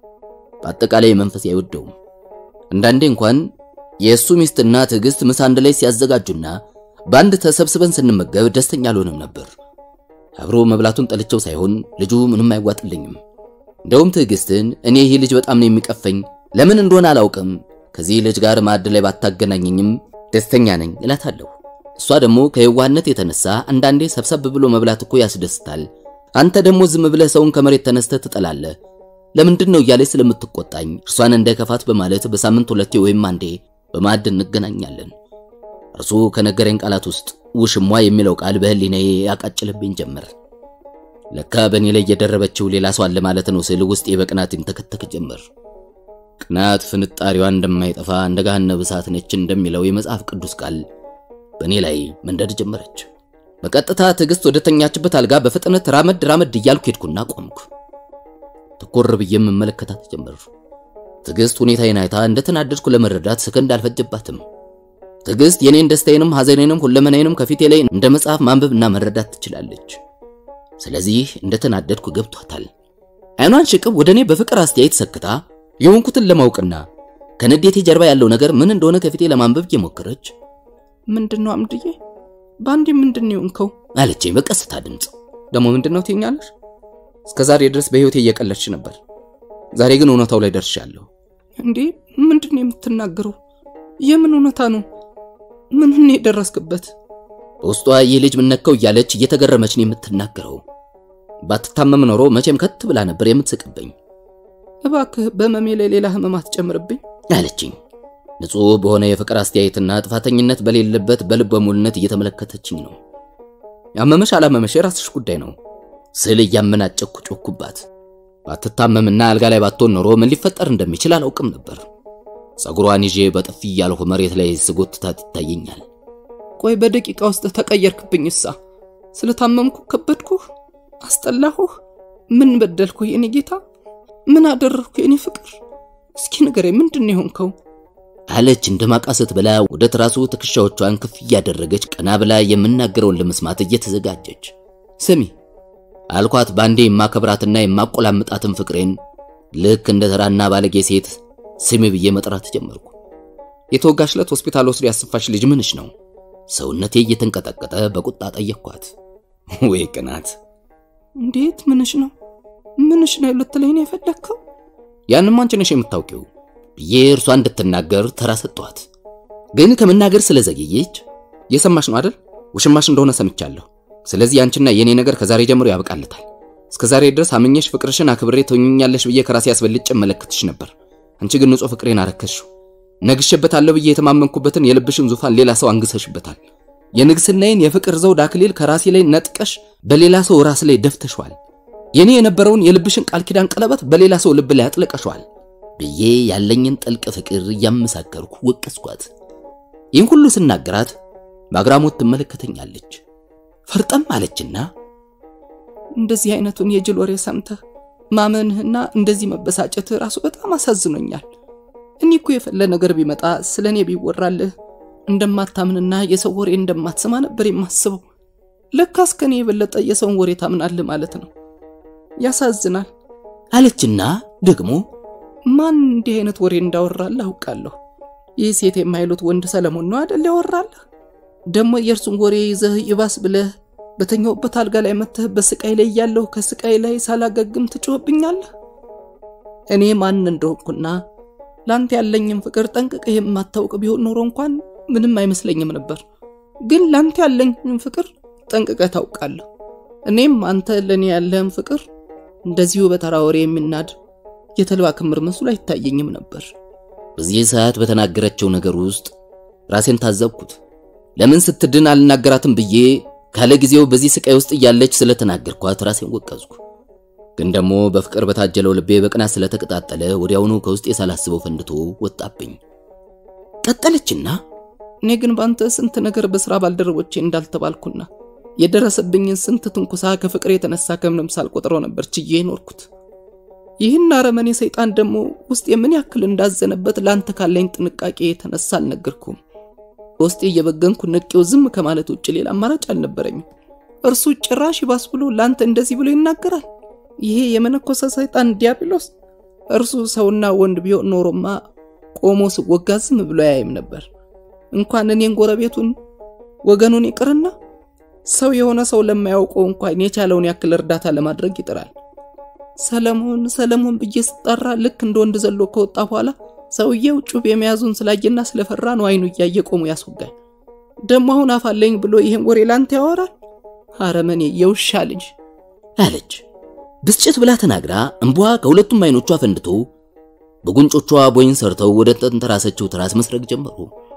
በአጠቃላይ መንፈስ አይወደውም። አንዳንዴ እንኳን የእሱ ሚስትና ትዕግስት ምሳ አንድ ላይ ሲያዘጋጁና በአንድ ተሰብስበን ስንመገብ ደስተኛ አልሆንም ነበር። አብሮ መብላቱን ጠልቼው ሳይሆን ልጁ ምንም አይዋጥልኝም። እንደውም ትዕግስትን እኔ ይህ ልጅ በጣም ነው የሚቀፈኝ፣ ለምን እንደሆነ አላውቅም፣ ከዚህ ልጅ ጋር ማዕድ ላይ ባታገናኘኝም ደስተኛ ነኝ እላታለሁ። እሷ ደግሞ ከየዋህነት የተነሳ አንዳንዴ ሰብሰብ ብሎ መብላት እኮ ያስደስታል፣ አንተ ደግሞ ዝም ብለህ ሰውን ከመሬት ተነስተህ ትጠላለህ ለምንድን ነው እያለች ስለምትቆጣኝ እርሷን እንዳይከፋት በማለት በሳምንት ሁለቴ ወይም አንዴ በማዕድ እንገናኛለን። እርሱ ከነገረኝ ቃላት ውስጥ ውሽሟ የሚለው ቃል በህሊናዬ ያቃጭልብኝ ጀመር። ለካ በእኔ ላይ የደረበችው ሌላ ሰው አለ ማለት ነው ስል ውስጤ በቅናት ይንተከተክ ጀመር። ቅናት ፍንጣሪዋ እንደማይጠፋ እንደ ገሃነመ እሳት ነች እንደሚለው የመጽሐፍ ቅዱስ ቃል በእኔ ላይ መንደድ ጀመረች። በቀጥታ ትዕግስት ወደ ተኛችበት አልጋ በፍጥነት ራመድ ራመድ እያልኩ ሄድኩና ቆምኩ። ትኩር ብዬ መመለከታት ጀመር። ትዕግስት ሁኔታዬን አይታ እንደተናደድኩ ለመረዳት ሰከንድ አልፈጀባትም። ትዕግስት የኔን ደስታዬንም ሐዘኔንም ሁለመናዬንም ከፊቴ ላይ እንደ መጽሐፍ ማንበብና መረዳት ትችላለች። ስለዚህ እንደተናደድኩ ገብቷታል። አይኗን ሽቅብ ወደ እኔ በፍቅር አስተያየት ሰክታ የሆንኩትን ለማወቅና ከንዴቴ ጀርባ ያለው ነገር ምን እንደሆነ ከፊቴ ለማንበብ እየሞከረች ምንድነው አምድዬ፣ በአንዴ ምንድነው የሆንከው አለችኝ በቀስታ ድምፅ። ደግሞ ምንድነው ትኛለሽ? እስከ ዛሬ ድረስ በህይወቴ እየቀለድሽ ነበር። ዛሬ ግን እውነታው ላይ ደርሻለሁ። እንዴ ምንድነው የምትናገረው? የምን እውነታ ነው? ምን ነው የደረስክበት? በውስጧ ይህ ልጅ ምነካው እያለች እየተገረመች ነው የምትናገረው። ባትታመም ኖሮ መቼም ከት ብላ ነበር የምትስቅብኝ። እባክህ በመሜ ላይ ሌላ ህመም አትጨምርብኝ አለችኝ። ንጹሕ በሆነ የፍቅር አስተያየትና ጥፋተኝነት በሌለበት በልበ ሙሉነት እየተመለከተችኝ ነው። ያመመሽ አላመመሽ የራስሽ ጉዳይ ነው ስል እያመናጨኩ ጮኩባት። ባትታመምና አልጋ ላይ ባትሆን ኖሮ ምን ሊፈጠር እንደሚችል አላውቅም ነበር። ጸጉሯን ይዤ በጥፊ እያልሁ መሬት ላይ ስጎትታት ይታየኛል። ቆይ በደቂቃ ውስጥ ተቀየርክብኝ። እሳ ስለታመምኩ ከበድኩህ? አስጠላሁህ? ምን በደልኩ የኔ ጌታ? ምን አደረግኩ የኔ ፍቅር? እስኪ ንገረኝ፣ ምንድን ነው የሆንከው? አለች እንደ ማቃሰት ብላ ወደ ትራሱ ትከሻዎቿን ከፍ እያደረገች ቀና ብላ የምናገረውን ለመስማት እየተዘጋጀች ስሚ አልኳት። ባንዴ የማከብራትና የማቆላምጣትን ፍቅሬን ልክ እንደ ተራና ባለጌ ሴት ስሚ ብዬ መጥራት ጀመርኩ። የተወጋሽ ዕለት ሆስፒታል ወስዶ ያስፋሽ ልጅ ምንሽ ነው? ሰውነቴ እየተንቀጠቀጠ በቁጣ ጠየቅኳት። ወይ ቅናት! እንዴት ምንሽ ነው? ምንሽ ነው ልትለኝ ነው የፈለግከው? ያንም አንቺ ነሽ የምታውቂው ብዬ እርሷ እንድትናገር ተራ ሰጠኋት። ግን ከመናገር ስለዘገየች የሰማሽ ነው አይደል? ውሽማሽ እንደሆነ ሰምቻለሁ። ስለዚህ አንቺና የኔ ነገር ከዛሬ ጀምሮ ያበቃልታል። እስከ ዛሬ ድረስ አምኜሽ ፍቅርሽን አክብሬ ተውኛለሽ ብዬ ከራሴ አስበልጬ እመለከትሽ ነበር። አንቺ ግን ንጹህ ፍቅሬን አረከስሽው። ነግሼበታለሁ ብዬ የተማመንኩበትን የልብሽን ዙፋን ሌላ ሰው አንግሰሽበታል። የንግስናዬን የፍቅር ዘውድ አክሊል ከራሴ ላይ ነጥቀሽ በሌላ ሰው ራስ ላይ ደፍተሽዋል። የኔ የነበረውን የልብሽን ቃል ኪዳን ቀለበት በሌላ ሰው ልብ ላይ አጥለቀሸዋል ብዬ ያለኝን ጥልቅ ፍቅር እያመሳከርኩ ወቀስኳት። ይህን ሁሉ ስናገራት በአግራሞት ትመለከተኛለች። ፈርጠም አለችና እንደዚህ አይነቱን የጅል ወሬ ሰምተህ ማመንህና እንደዚህ መበሳጨትህ ራሱ በጣም አሳዝኖኛል። እኔ እኮ የፈለ ነገር ቢመጣ ስለ እኔ ቢወራልህ እንደማታምንና የሰው ወሬ እንደማትሰማ ነበር የማስበው። ለካስ ከኔ የበለጠ የሰውን ወሬ ታምናለህ ማለት ነው። ያሳዝናል አለችና ደግሞ ማን እንዲህ አይነት ወሬ እንዳወራልህ አውቃለሁ። ይህ ሴት የማይሉት ወንድ ሰለሞን ነው አደል ያወራልህ? ደግሞ የእርሱን ወሬ ይዘህ ይባስ ብለህ በተኛውበት አልጋ ላይ መተህ በስቃይ ላይ ያለሁ ከስቃይ ላይ ሳላገግም ትጮህብኛለህ። እኔ ማን እንደሆንኩና ላንተ ያለኝም ፍቅር ጠንቅቀህ የማታውቅ ቢሆን ኖሮ እንኳን ምንም አይመስለኝም ነበር። ግን ላንተ ያለኝም ፍቅር ጠንቅቀህ ታውቃለህ። እኔም አንተ ለእኔ ያለህም ፍቅር እንደዚሁ በተራ ወሬ የሚናድ የተልባ ክምር መስሎ አይታየኝም ነበር። በዚህ ሰዓት በተናገረችው ነገር ውስጥ ራሴን ታዘብኩት። ለምን ስትድን አልናገራትም ብዬ ካለ ጊዜው በዚህ ስቃይ ውስጥ እያለች ስለተናገርኳት ራሴን ወቀዝኩ። ግን ደግሞ በፍቅር በታጀለው ልቤ በቅናት ስለተቀጣጠለ ወዲያውኑ ከውስጤ ሳላስበው ፈንድቶ ወጣብኝ። ቀጠለችና እኔ ግን ባንተ ስንት ነገር በስራ ባልደረቦቼ እንዳልተባልኩና የደረሰብኝን ስንት ትንኩሳ ከፍቅር የተነሳ ከምንም ሳልቆጥረው ነበር ችዬ ኖርኩት። ይህን አረመኔ ሰይጣን ደግሞ ውስጥ የምን ያክል እንዳዘነበት ለአንተ ካለኝ ጥንቃቄ የተነሳ አልነገርኩም። በውስጤ እየበገንኩ ንቄው ዝም ከማለት ውጭ ሌላ አማራጭ አልነበረኝም። እርሱ ጭራሽ ይባስ ብሎ ለአንተ እንደዚህ ብሎ ይናገራል። ይሄ የመነኮሰ ሰይጣን ዲያብሎስ እርሱ ሰውና ወንድ ቢሆን ኖሮማ ቆሞ ስወጋ ዝም ብሎ አያይም ነበር። እንኳን እኔን ጎረቤቱን ወገኑን ይቅርና ሰው የሆነ ሰው ለማያውቀው እንኳን የቻለውን ያክል እርዳታ ለማድረግ ይጥራል። ሰለሞን ሰለሞን ብዬ ስጠራ ልክ እንደ ወንድ ዘሎ ከወጣ በኋላ ሰውየው ጩቤ የመያዙን ስላየና ስለፈራ ነው አይኑ እያየ ቆሞ ያስወጋል። ደሞ አሁን አፋለኝ ብሎ ይሄን ወሬ ላንተ ያወራል። አረመኔ የውሻ ልጅ አለች። ብስጭት ብላ ተናግራ እንቧ ከሁለቱም አይኖቿ ፈንድቶ በጉንጮቿ ቦይን ሰርተው ወደ ተንተራሰችው ትራስ መስረግ ጀመሩ።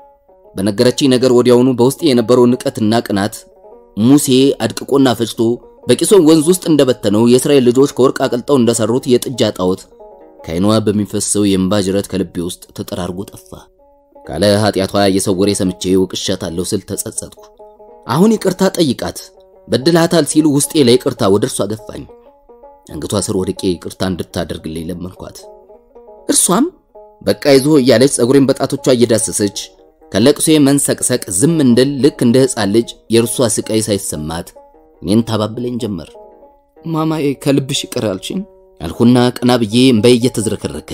በነገረችኝ ነገር ወዲያውኑ በውስጤ የነበረው ንቀትና ቅናት ሙሴ አድቅቆና ፈጭቶ በቂሶን ወንዝ ውስጥ እንደበተነው የእስራኤል ልጆች ከወርቅ አቅልጠው እንደሰሩት የጥጃ ጣዖት ከዓይኗ በሚፈሰው የእንባ ጅረት ከልቤ ውስጥ ተጠራርጎ ጠፋ። ካለ ኃጢአቷ የሰው ወሬ ሰምቼ ወቅሻታለሁ ስል ተጸጸትኩ። አሁን ይቅርታ ጠይቃት በድላታል ሲሉ ውስጤ ላይ ይቅርታ ወደ እርሷ ገፋኝ። አንገቷ ስር ወድቄ ይቅርታ እንድታደርግልኝ ለመንኳት። እርሷም በቃ ይዞ እያለች ጸጉሬን በጣቶቿ እየዳሰሰች ከለቅሶ መንሰቅሰቅ ዝም እንድል ልክ እንደ ሕፃን ልጅ የእርሷ ስቃይ ሳይሰማት እኔን ታባብለኝ ጀመር። ማማዬ ከልብሽ ይቅር አልሽኝ አልኩና ቀና ብዬ እምባዬ እየተዝረከረከ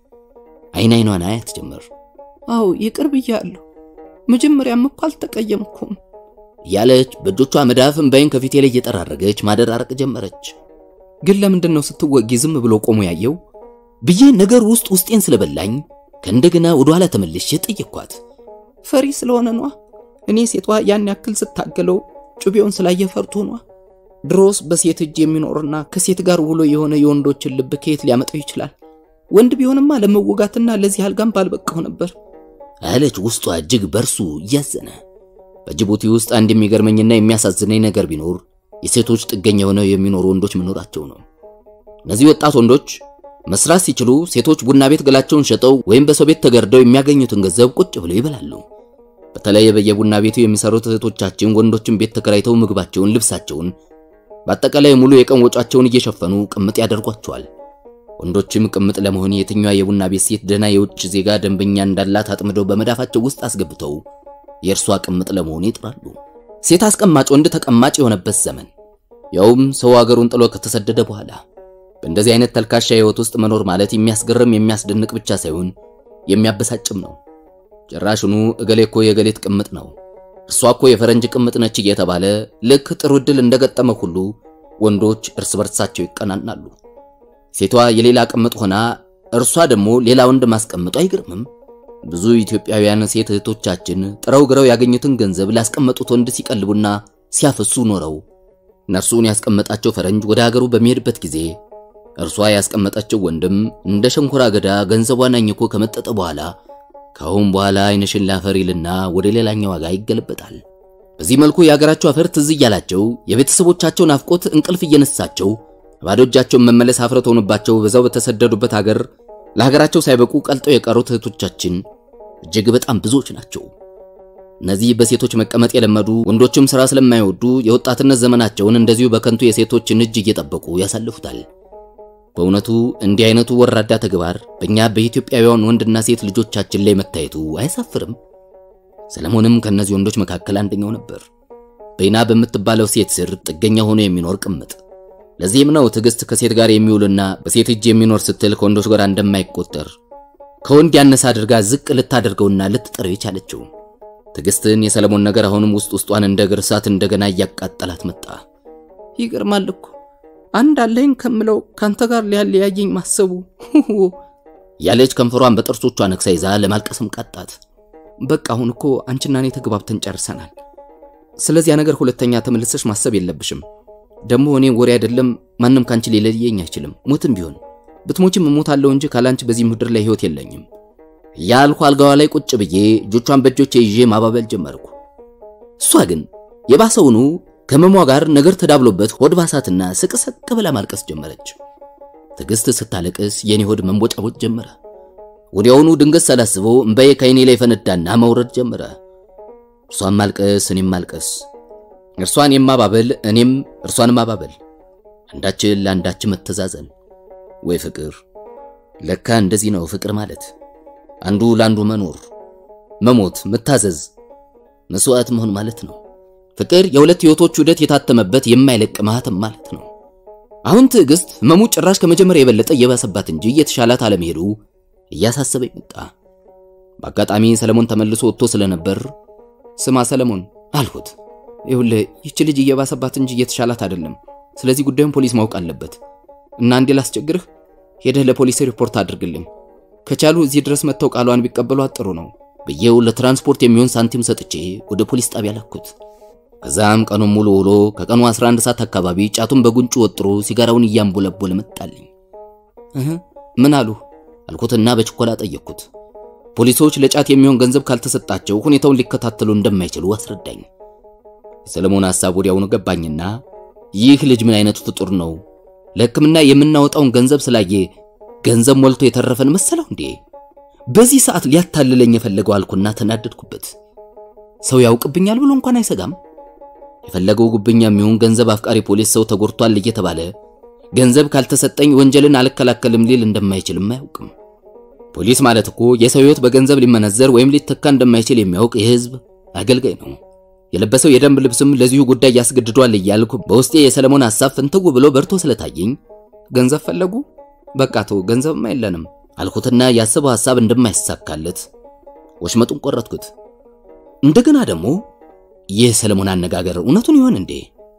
አይን አይኗን አያት ጀመር። አዎ ይቅር ብያለሁ። መጀመሪያም እኮ አልተቀየምኩም እያለች በእጆቿ መዳፍ እምባዬን ከፊቴ ላይ እየጠራረገች ማደራረቅ ጀመረች። ግን ለምንድን ነው ስትወጊ ዝም ብሎ ቆሞ ያየው ብዬ ነገር ውስጥ ውስጤን ስለበላኝ ከእንደገና ወደ ኋላ ተመልሼ ጠየቅኳት። ፈሪ ስለሆነ ነዋ። እኔ ሴቷ ያን ያክል ስታገለው ጩቤውን ስላየ ፈርቶ ነዋ። ድሮስ በሴት እጅ የሚኖርና ከሴት ጋር ውሎ የሆነ የወንዶችን ልብ ከየት ሊያመጣው ይችላል? ወንድ ቢሆንማ ለመወጋትና ለዚህ አልጋም ባልበቃው ነበር አለች ውስጧ እጅግ በርሱ እያዘነ። በጅቡቲ ውስጥ አንድ የሚገርመኝና የሚያሳዝነኝ ነገር ቢኖር የሴቶች ጥገኛ ሆነው የሚኖሩ ወንዶች መኖራቸው ነው። እነዚህ ወጣት ወንዶች መስራት ሲችሉ ሴቶች ቡና ቤት ገላቸውን ሸጠው ወይም በሰው ቤት ተገርደው የሚያገኙትን ገንዘብ ቁጭ ብለው ይበላሉ። በተለይ በየቡና ቤቱ የሚሰሩት እህቶቻችን ወንዶችን ቤት ተከራይተው ምግባቸውን፣ ልብሳቸውን፣ በአጠቃላይ ሙሉ የቀን ወጫቸውን እየሸፈኑ ቅምጥ ያደርጓቸዋል። ወንዶችም ቅምጥ ለመሆን የትኛዋ የቡና ቤት ሴት ደህና የውጭ ዜጋ ደንበኛ እንዳላት አጥምደው በመዳፋቸው ውስጥ አስገብተው የእርሷ ቅምጥ ለመሆን ይጥራሉ። ሴት አስቀማጭ ወንድ ተቀማጭ የሆነበት ዘመን ያውም ሰው አገሩን ጥሎ ከተሰደደ በኋላ በእንደዚህ አይነት ተልካሻ ህይወት ውስጥ መኖር ማለት የሚያስገርም የሚያስደንቅ ብቻ ሳይሆን የሚያበሳጭም ነው። ጭራሽኑ እገሌ እኮ የገሌት ቅምጥ ነው፣ እርሷ እኮ የፈረንጅ ቅምጥ ነች እየተባለ ልክ ጥሩ ዕድል እንደገጠመ ሁሉ ወንዶች እርስ በርሳቸው ይቀናናሉ። ሴቷ የሌላ ቅምጥ ሆና እርሷ ደግሞ ሌላ ወንድ ማስቀምጡ አይገርምም? ብዙ ኢትዮጵያውያን ሴት እህቶቻችን ጥረው ግረው ያገኙትን ገንዘብ ላስቀመጡት ወንድ ሲቀልቡና ሲያፈሱ ኖረው እነርሱን ያስቀመጣቸው ፈረንጅ ወደ ሀገሩ በሚሄድበት ጊዜ እርሷ ያስቀመጠችው ወንድም እንደ ሸንኮራ አገዳ ገንዘቧን አኝኮ ከመጠጠ በኋላ ከአሁን በኋላ አይንሽን ላፈር ይልና ወደ ሌላኛው ዋጋ ይገለበጣል። በዚህ መልኩ የሀገራቸው አፈር ትዝ እያላቸው የቤተሰቦቻቸው ናፍቆት እንቅልፍ እየነሳቸው ባዶ እጃቸውን መመለስ አፍረት ሆኖባቸው በዛው በተሰደዱበት ሀገር ለሀገራቸው ሳይበቁ ቀልጠው የቀሩት እህቶቻችን እጅግ በጣም ብዙዎች ናቸው። እነዚህ በሴቶች መቀመጥ የለመዱ ወንዶችም ሥራ ስለማይወዱ የወጣትነት ዘመናቸውን እንደዚሁ በከንቱ የሴቶችን እጅ እየጠበቁ ያሳልፉታል። በእውነቱ እንዲህ አይነቱ ወራዳ ተግባር በእኛ በኢትዮጵያውያን ወንድና ሴት ልጆቻችን ላይ መታየቱ አያሳፍርም? ሰለሞንም ከእነዚህ ወንዶች መካከል አንደኛው ነበር። በይና በምትባለው ሴት ስር ጥገኛ ሆኖ የሚኖር ቅምጥ። ለዚህም ነው ትዕግስት ከሴት ጋር የሚውልና በሴት እጅ የሚኖር ስትል ከወንዶች ጋር እንደማይቆጠር ከወንድ ያነሰ አድርጋ ዝቅ ልታደርገውና ልትጠረው የቻለችው። ትዕግስትን የሰለሞን ነገር አሁንም ውስጥ ውስጧን እንደ እግር እሳት እንደገና እያቃጠላት መጣ። ይገርማል እኮ አንድ አለኝ ከምለው ካንተ ጋር ሊያለያየኝ ማሰቡ ያለች ከንፈሯን በጥርሶቿ ነክሳ ይዛ ለማልቀስም ቃጣት። በቃ አሁን እኮ አንቺና እኔ ተግባብተን ጨርሰናል። ስለዚያ ነገር ሁለተኛ ተመልሰሽ ማሰብ የለብሽም። ደግሞ እኔ ወሬ አይደለም ማንም ካንቺ ሊለየኝ አይችልም። ሞትም ቢሆን ብትሞችም እሞታለሁ እንጂ ካላንቺ በዚህ ምድር ላይ ህይወት የለኝም ያልኩ አልጋዋ ላይ ቁጭ ብዬ እጆቿን በእጆቼ ይዤ ማባበል ጀመርኩ። እሷ ግን የባሰውኑ ከመሟ ጋር ነገር ተዳብሎበት ሆድ ባሳትና ስቅስቅ ብላ ማልቀስ ጀመረች። ትዕግስት ስታለቅስ የኔ ሆድ መንቦጫቦጭ ጀመረ። ወዲያውኑ ድንገት ሳላስበው እምባዬ ከዓይኔ ላይ ፈነዳና መውረድ ጀመረ። እርሷን ማልቀስ እኔም ማልቀስ፣ እርሷን የማባበል እኔም እርሷን ማባበል፣ አንዳችን ለአንዳችን መተዛዘን። ወይ ፍቅር! ለካ እንደዚህ ነው ፍቅር ማለት አንዱ ለአንዱ መኖር፣ መሞት፣ መታዘዝ፣ መስዋዕት መሆን ማለት ነው። ፍቅር የሁለት ህይወቶች ውህደት የታተመበት የማይለቅ ማህተም ማለት ነው። አሁን ትዕግስት ህመሙ ጭራሽ ከመጀመሪያ የበለጠ እየባሰባት እንጂ እየተሻላት አለመሄዱ እያሳሰበኝ መጣ። በአጋጣሚ ሰለሞን ተመልሶ ወጥቶ ስለነበር ስማ ሰለሞን አልሁት። ይኸውልህ ይህች ልጅ እየባሰባት እንጂ እየተሻላት አይደለም። ስለዚህ ጉዳዩን ፖሊስ ማወቅ አለበት እና እንዴ ላስቸግርህ፣ ሄደህ ለፖሊስ ሪፖርት አድርግልኝ። ከቻሉ እዚህ ድረስ መጥተው ቃሏን ቢቀበሏት ጥሩ ነው ብዬው ለትራንስፖርት የሚሆን ሳንቲም ሰጥቼ ወደ ፖሊስ ጣቢያ ላኩት። ከዛም ቀኑን ሙሉ ውሎ ከቀኑ 11 ሰዓት አካባቢ ጫቱን በጉንጩ ወጥሮ ሲጋራውን እያንቦለቦለ መጣልኝ። እህ ምን አሉ አልኩትና በችኮላ ጠየቅኩት። ፖሊሶች ለጫት የሚሆን ገንዘብ ካልተሰጣቸው ሁኔታውን ሊከታተሉ እንደማይችሉ አስረዳኝ። የሰለሞን ሐሳብ ወዲያውኑ ገባኝና ይህ ልጅ ምን አይነቱ ፍጡር ነው? ለሕክምና የምናወጣውን ገንዘብ ስላየ ገንዘብ ሞልቶ የተረፈን መሰለው እንዴ? በዚህ ሰዓት ሊያታልለኝ የፈለገው አልኩና ተናደድኩበት። ሰው ያውቅብኛል ብሎ እንኳን አይሰጋም። የፈለገው ጉብኛ የሚሆን ገንዘብ አፍቃሪ ፖሊስ ሰው ተጎድቷል እየተባለ ገንዘብ ካልተሰጠኝ ወንጀልን አልከላከልም ሊል እንደማይችልም አያውቅም። ፖሊስ ማለት እኮ የሰው ሕይወት በገንዘብ ሊመነዘር ወይም ሊተካ እንደማይችል የሚያውቅ የሕዝብ አገልጋይ ነው። የለበሰው የደንብ ልብስም ለዚሁ ጉዳይ ያስገድዷል እያልኩ በውስጤ የሰለሞን ሐሳብ ፍንትው ብሎ በርቶ ስለታየኝ ገንዘብ ፈለጉ በቃ ተው ገንዘብማ የለንም አልኩትና ያሰበው ሐሳብ እንደማይሳካለት ወሽመጡን ቆረጥኩት። እንደገና ደግሞ ይህ ሰለሞን አነጋገር እውነቱን ይሆን እንዴ?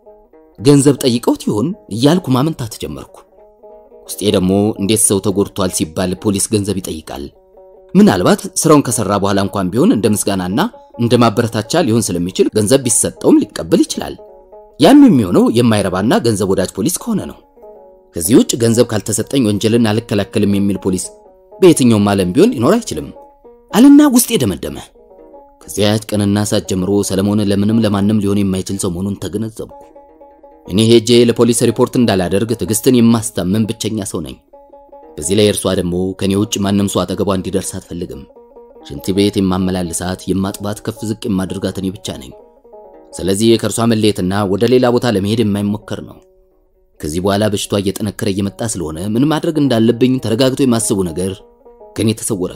ገንዘብ ጠይቀውት ይሆን እያልኩ ማመንታት ጀመርኩ። ውስጤ ደግሞ እንዴት ሰው ተጎድቷል ሲባል ፖሊስ ገንዘብ ይጠይቃል? ምናልባት ስራውን ከሰራ በኋላ እንኳን ቢሆን እንደ ምስጋናና እንደ ማበረታቻ ሊሆን ስለሚችል ገንዘብ ቢሰጠውም ሊቀበል ይችላል። ያም የሚሆነው የማይረባና ገንዘብ ወዳጅ ፖሊስ ከሆነ ነው። ከዚህ ውጭ ገንዘብ ካልተሰጠኝ ወንጀልን አልከላከልም የሚል ፖሊስ በየትኛውም ዓለም ቢሆን ሊኖር አይችልም አልና ውስጤ ደመደመ። ከዚያች ቀንና ሰዓት ጀምሮ ሰለሞን ለምንም ለማንም ሊሆን የማይችል ሰው መሆኑን ተገነዘብኩ። እኔ ሄጄ ለፖሊስ ሪፖርት እንዳላደርግ ትዕግስትን የማስታመን ብቸኛ ሰው ነኝ። በዚህ ላይ እርሷ ደግሞ ከኔ ውጭ ማንም ሰው አጠገቧ እንዲደርስ አትፈልግም። ሽንት ቤት የማመላልሳት የማጥባት፣ ከፍ ዝቅ የማድርጋት እኔ ብቻ ነኝ። ስለዚህ ከእርሷ መለየትና ወደ ሌላ ቦታ ለመሄድ የማይሞከር ነው። ከዚህ በኋላ በሽቷ እየጠነከረ እየመጣ ስለሆነ ምን ማድረግ እንዳለብኝ ተረጋግቶ የማስቡ ነገር ከኔ ተሰወረ።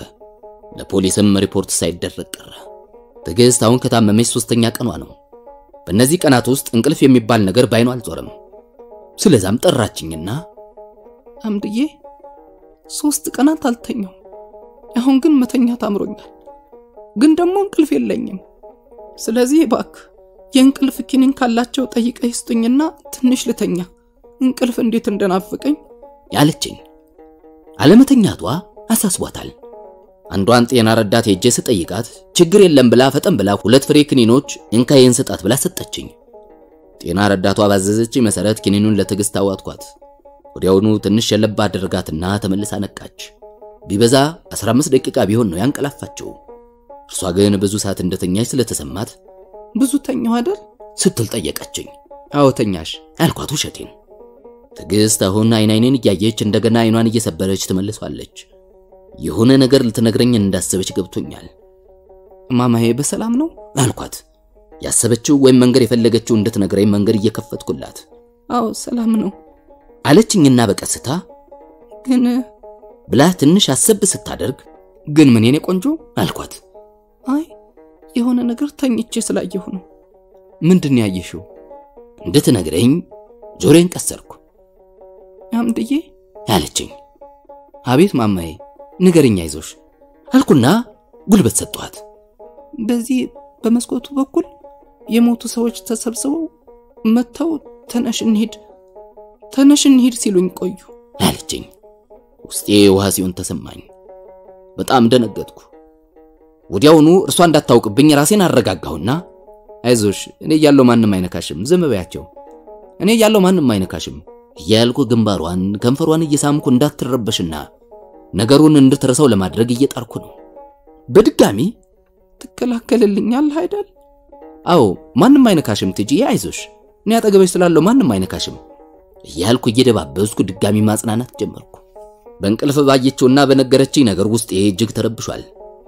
ለፖሊስም ሪፖርት ሳይደረግ ቀረ። ትዕግስት አሁን ከታመመች ሶስተኛ ቀኗ ነው። በእነዚህ ቀናት ውስጥ እንቅልፍ የሚባል ነገር ባይኗ አልዞረም። ስለዛም ጠራችኝና አምድዬ ሶስት ቀናት አልተኛው። አሁን ግን መተኛት አምሮኛል፣ ግን ደግሞ እንቅልፍ የለኝም። ስለዚህ እባክህ የእንቅልፍ ኪኒን ካላቸው ጠይቀህ ስጡኝና ትንሽ ልተኛ። እንቅልፍ እንዴት እንደናፍቀኝ ያለችኝ። አለመተኛቷ አሳስቧታል። አንዷን ጤና ረዳት ሄጄ ስጠይቃት ችግር የለም ብላ ፈጠን ብላ ሁለት ፍሬ ክኒኖች እንካዬን ስጣት ብላ ሰጠችኝ። ጤና ረዳቷ ባዘዘችኝ መሰረት ክኒኑን ለትዕግስት አዋጥኳት። ወዲያውኑ ትንሽ የለባ አደረጋትና ተመልሳ ነቃች። ቢበዛ 15 ደቂቃ ቢሆን ነው ያንቀላፋቸው። እርሷ ግን ብዙ ሰዓት እንደተኛች ስለተሰማት ብዙ ተኛው አይደል ስትል ጠየቀችኝ። አዎ ተኛሽ አልኳት ውሸቴን። ትዕግስት አሁን አይን አይኔን እያየች እንደገና አይኗን እየሰበረች ትመልሷለች። የሆነ ነገር ልትነግረኝ እንዳሰበች ገብቶኛል። ማማዬ በሰላም ነው አልኳት። ያሰበችው ወይም መንገድ የፈለገችው እንድትነግረኝ መንገድ እየከፈትኩላት አዎ ሰላም ነው አለችኝና በቀስታ ግን ብላ ትንሽ አሰብ ስታደርግ ግን ምን የኔ ቆንጆ አልኳት። አይ የሆነ ነገር ተኝቼ ስላየሁ ነው ምንድን ነው ያየሽው እንድትነግረኝ ጆሮዬን ቀሰርኩ አምድዬ አለችኝ። አቤት ማማዬ ንገርኛ አይዞሽ አልኩና ጉልበት ሰጠኋት። በዚህ በመስኮቱ በኩል የሞቱ ሰዎች ተሰብስበው መጥተው ተነሽ እንሂድ ተነሽ እንሂድ ሲሉኝ ቆዩ አለችኝ። ውስጤ ውሃ ሲሆን ተሰማኝ። በጣም ደነገጥኩ። ወዲያውኑ እርሷ እንዳታውቅብኝ ራሴን አረጋጋሁና አይዞሽ እኔ እያለሁ ማንም አይነካሽም ዝም በያቸው እኔ እያለሁ ማንም አይነካሽም እያልኩ ግንባሯን ከንፈሯን እየሳምኩ እንዳትረበሽና ነገሩን እንድትረሳው ለማድረግ እየጣርኩ ነው። በድጋሚ ትከላከልልኛለህ አይደል አዎ ማንም አይነካሽም ትጂዬ፣ አይዞሽ እኔ አጠገበሽ ስላለው ማንም አይነካሽም እያልኩ እየደባበስኩ ድጋሚ ማጽናናት ጀመርኩ። በእንቅልፍ ባየችውና በነገረችኝ ነገር ውስጤ እጅግ ተረብሿል።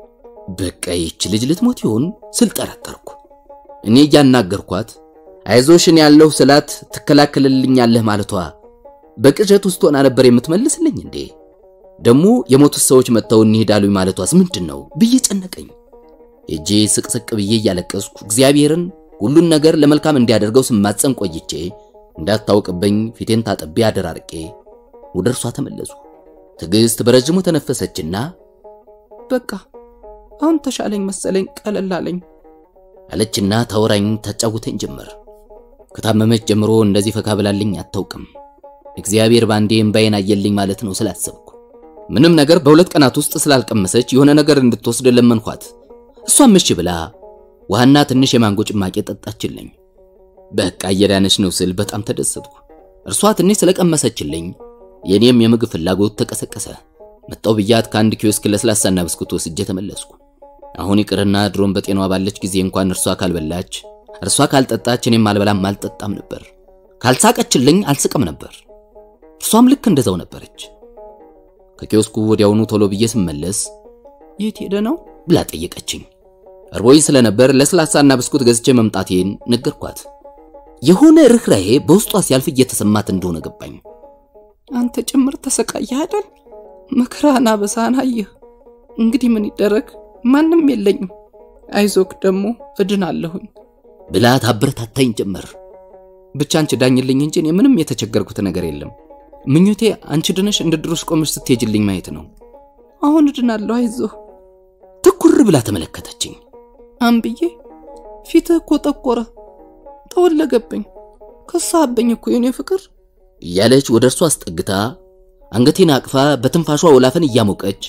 በቃ ይች ልጅ ልትሞት ይሆን ስል ጠረጠርኩ። እኔ እያናገርኳት አይዞሽ እኔ ያለሁ ስላት ትከላከልልኛለህ ማለቷ በቅዠት ውስጥ ሆና ነበር የምትመልስልኝ እንዴ? ደግሞ የሞቱት ሰዎች መጥተው እንሂዳሉኝ ማለቷስ ምንድን ነው ብዬ ጨነቀኝ። እጄ ስቅስቅ ብዬ እያለቀስኩ እግዚአብሔርን ሁሉን ነገር ለመልካም እንዲያደርገው ስማጸን ቆይቼ እንዳታውቅብኝ ፊቴን ታጥቤ አደራርቄ ወደ እርሷ ተመለሱ። ትዕግስት በረጅሙ ተነፈሰችና በቃ አሁን ተሻለኝ መሰለኝ ቀለል አለኝ አለችና ታወራኝ ታጫውተኝ ጀመር። ከታመመች ጀምሮ እንደዚህ ፈካ ብላልኝ አታውቅም። እግዚአብሔር ባንዴ እምባዬን አየልኝ ማለት ነው ስላሰብኩ ምንም ነገር በሁለት ቀናት ውስጥ ስላልቀመሰች የሆነ ነገር እንድትወስድ ለመንኳት። እሷም እሺ ብላ ውሃና ትንሽ የማንጎ ጭማቂ ጠጣችልኝ። በቃ እየዳነች ነው ስል በጣም ተደሰትኩ። እርሷ ትንሽ ስለቀመሰችልኝ የኔም የምግብ ፍላጎት ተቀሰቀሰ። መጣው ብያት ከአንድ ኪዮስክ ለስላሳና ብስኩት ወስጄ ተመለስኩ። አሁን ይቅርና ድሮን በጤናዋ ባለች ጊዜ እንኳን እርሷ ካልበላች፣ እርሷ ካልጠጣች እኔም አልበላም አልጠጣም ነበር። ካልሳቀችልኝ አልስቅም ነበር። እርሷም ልክ እንደዛው ነበረች። ከኪዮስኩ ወዲያውኑ ቶሎ ብዬ ስመለስ የት ሄደ ነው ብላ ጠየቀችኝ። እርቦኝ ስለነበር ለስላሳና ብስኩት ገዝቼ መምጣቴን ነገርኳት። የሆነ ርኅራሄ በውስጧ ሲያልፍ እየተሰማት እንደሆነ ገባኝ። አንተ ጭምር ተሰቃየህ አይደል መከራና በሳህን አየህ እንግዲህ ምን ይደረግ ማንም የለኝም አይዞክ ደግሞ እድናለሁኝ ብላ ታበረታታኝ ጀመር። ብቻ አንቺ ዳኝልኝ እንጂ እኔ ምንም የተቸገርኩት ነገር የለም ምኞቴ አንቺ ድነሽ እንደ ድሮሽ ቆመሽ ስትሄጅልኝ ማየት ነው አሁን እድናለሁ አይዞህ ትኩር ብላ ተመለከተችኝ። አንብዬ ፊትህ እኮ ጠቆረ ጠወለገብኝ ከሳብኝ እኮ የኔ ፍቅር እያለች ወደ እርሷ አስጠግታ አንገቴን አቅፋ በትንፋሿ ወላፈን እያሞቀች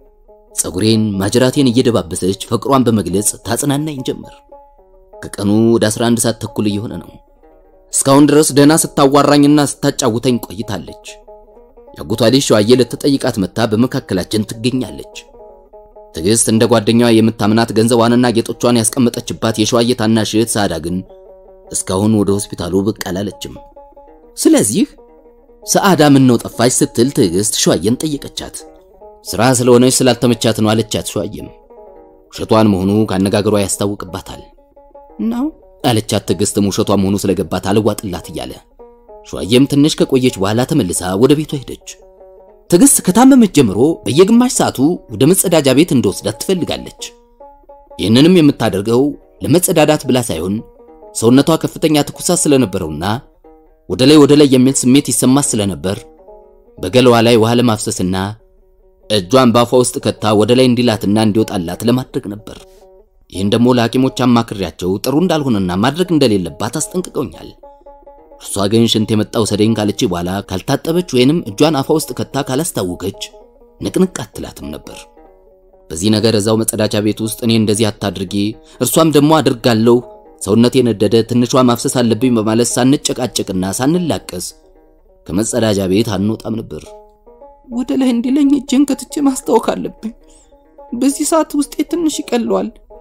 ፀጉሬን ማጅራቴን እየደባበሰች ፍቅሯን በመግለጽ ታጽናናኝ ጀመር። ከቀኑ ወደ 11 ሰዓት ተኩል እየሆነ ነው። እስካሁን ድረስ ደህና ስታዋራኝና ስታጫውተኝ ቆይታለች። ያጎቷ ልጅ ሸዋዬ ልትጠይቃት መታ በመካከላችን ትገኛለች። ትዕግስት እንደ ጓደኛዋ የምታምናት ገንዘቧንና ጌጦቿን ያስቀመጠችባት የሸዋዬ ታናሽ እህት ሳዳ ግን እስካሁን ወደ ሆስፒታሉ ብቅ አላለችም። ስለዚህ ሰዓዳ ምን ነው ጠፋች ስትል ትዕግስት ሸዋዬን ጠየቀቻት። ስራ ስለሆነች ስላልተመቻት ነው አለቻት። ሸዋዬም ውሸቷን መሆኑ ካነጋገሯ ያስታውቅባታል ነው አለቻት። ትዕግስትም ውሸቷ መሆኑ ስለገባት አልዋጥላት እያለ ሸዋዬም ትንሽ ከቆየች በኋላ ተመልሳ ወደ ቤቷ ሄደች። ትዕግስት ከታመመች ጀምሮ በየግማሽ ሰዓቱ ወደ መጸዳጃ ቤት እንደወስዳት ትፈልጋለች። ይህንንም የምታደርገው ለመጸዳዳት ብላ ሳይሆን ሰውነቷ ከፍተኛ ትኩሳት ስለነበረውና ወደ ላይ ወደ ላይ የሚል ስሜት ይሰማት ስለነበር በገለዋ ላይ ውሃ ለማፍሰስና እጇን ባፏ ውስጥ ከታ ወደ ላይ እንዲላትና እንዲወጣላት ለማድረግ ነበር። ይህን ደግሞ ለሐኪሞች አማክሬያቸው ጥሩ እንዳልሆነና ማድረግ እንደሌለባት አስጠንቅቀውኛል። እርሷ ግን ሽንት የመጣው ሰደኝ ካለች በኋላ ካልታጠበች ወይንም እጇን አፏ ውስጥ ከታ ካላስታወከች ንቅንቅ አትላትም ነበር። በዚህ ነገር እዛው መጸዳጃ ቤት ውስጥ እኔ እንደዚህ አታድርጊ፣ እርሷም ደግሞ አድርጋለሁ፣ ሰውነቴ ነደደ፣ ትንሿ ማፍሰስ አለብኝ በማለት ሳንጨቃጨቅና ሳንላቀስ ከመጸዳጃ ቤት አንወጣም ነበር። ወደ ላይ እንዲለኝ እጄን ከትቼ ማስታወክ አለብኝ። በዚህ ሰዓት ውስጤ ትንሽ ይቀለዋል።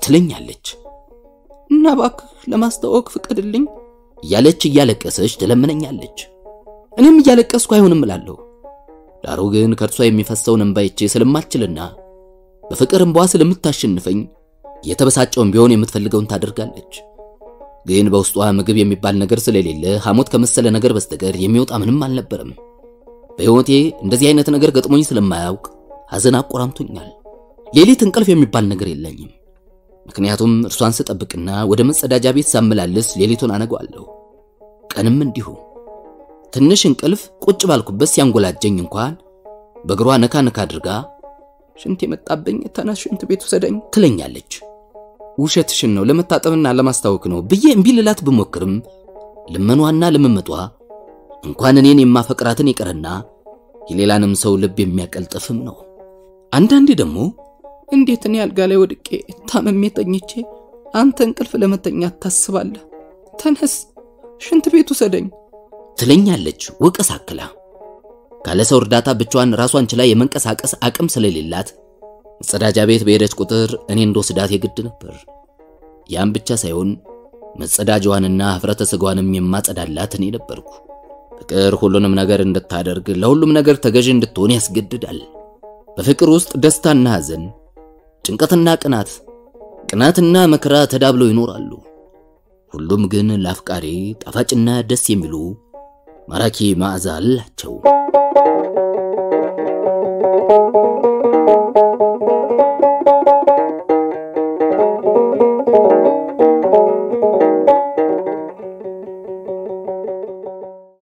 ትለኛለች እና እባክህ ለማስተዋወቅ ፍቀድልኝ እያለች እያለቀሰች ትለምነኛለች። እኔም እያለቀስኩ አይሆንም እላለሁ። ዳሩ ግን ከእርሷ የሚፈሰውን እንባይቼ ስለማልችልና በፍቅር እንቧ ስለምታሸንፈኝ የተበሳጨውን ቢሆን የምትፈልገውን ታደርጋለች። ግን በውስጧ ምግብ የሚባል ነገር ስለሌለ ሐሞት ከመሰለ ነገር በስተቀር የሚወጣ ምንም አልነበረም። በሕይወቴ እንደዚህ አይነት ነገር ገጥሞኝ ስለማያውቅ ሐዘን አቆራምቶኛል። ሌሊት እንቅልፍ የሚባል ነገር የለኝም። ምክንያቱም እርሷን ስጠብቅና ወደ መጸዳጃ ቤት ሳመላልስ ሌሊቱን አነገዋለሁ። ቀንም እንዲሁ ትንሽ እንቅልፍ ቁጭ ባልኩበት ሲያንጎላጀኝ እንኳን በእግሯ ነካ ነካ አድርጋ ሽንት የመጣብኝ ተነስ ሽንት ቤት ውሰደኝ ትለኛለች። ውሸትሽን ነው ለመታጠብና ለማስታወክ ነው ብዬ እምቢ ልላት ብሞክርም ልመኗና ልምምጧ እንኳን እኔን የማፈቅራትን ይቅርና የሌላንም ሰው ልብ የሚያቀልጥፍም ነው። አንዳንዴ ደግሞ እንዴት እኔ አልጋ ላይ ወድቄ ታመሜ ተኝቼ አንተ እንቅልፍ ለመተኛት ታስባለህ? ተነስ ሽንት ቤት ውሰደኝ ትለኛለች ወቀስ አክላ። ካለ ሰው እርዳታ ብቻዋን ራሷን ችላ የመንቀሳቀስ አቅም ስለሌላት መጸዳጃ ቤት በሄደች ቁጥር እኔ እንደወስዳት የግድ ነበር። ያም ብቻ ሳይሆን መጸዳጃዋንና ኅፍረተ ሥጋዋንም የማጸዳላት እኔ ነበርኩ። ፍቅር ሁሉንም ነገር እንድታደርግ ለሁሉም ነገር ተገዥ እንድትሆን ያስገድዳል። በፍቅር ውስጥ ደስታና ሐዘን፣ ጭንቀትና ቅናት፣ ቅናትና መከራ ተዳብለው ይኖራሉ። ሁሉም ግን ለአፍቃሪ ጣፋጭና ደስ የሚሉ ማራኪ መዓዛ አላቸው።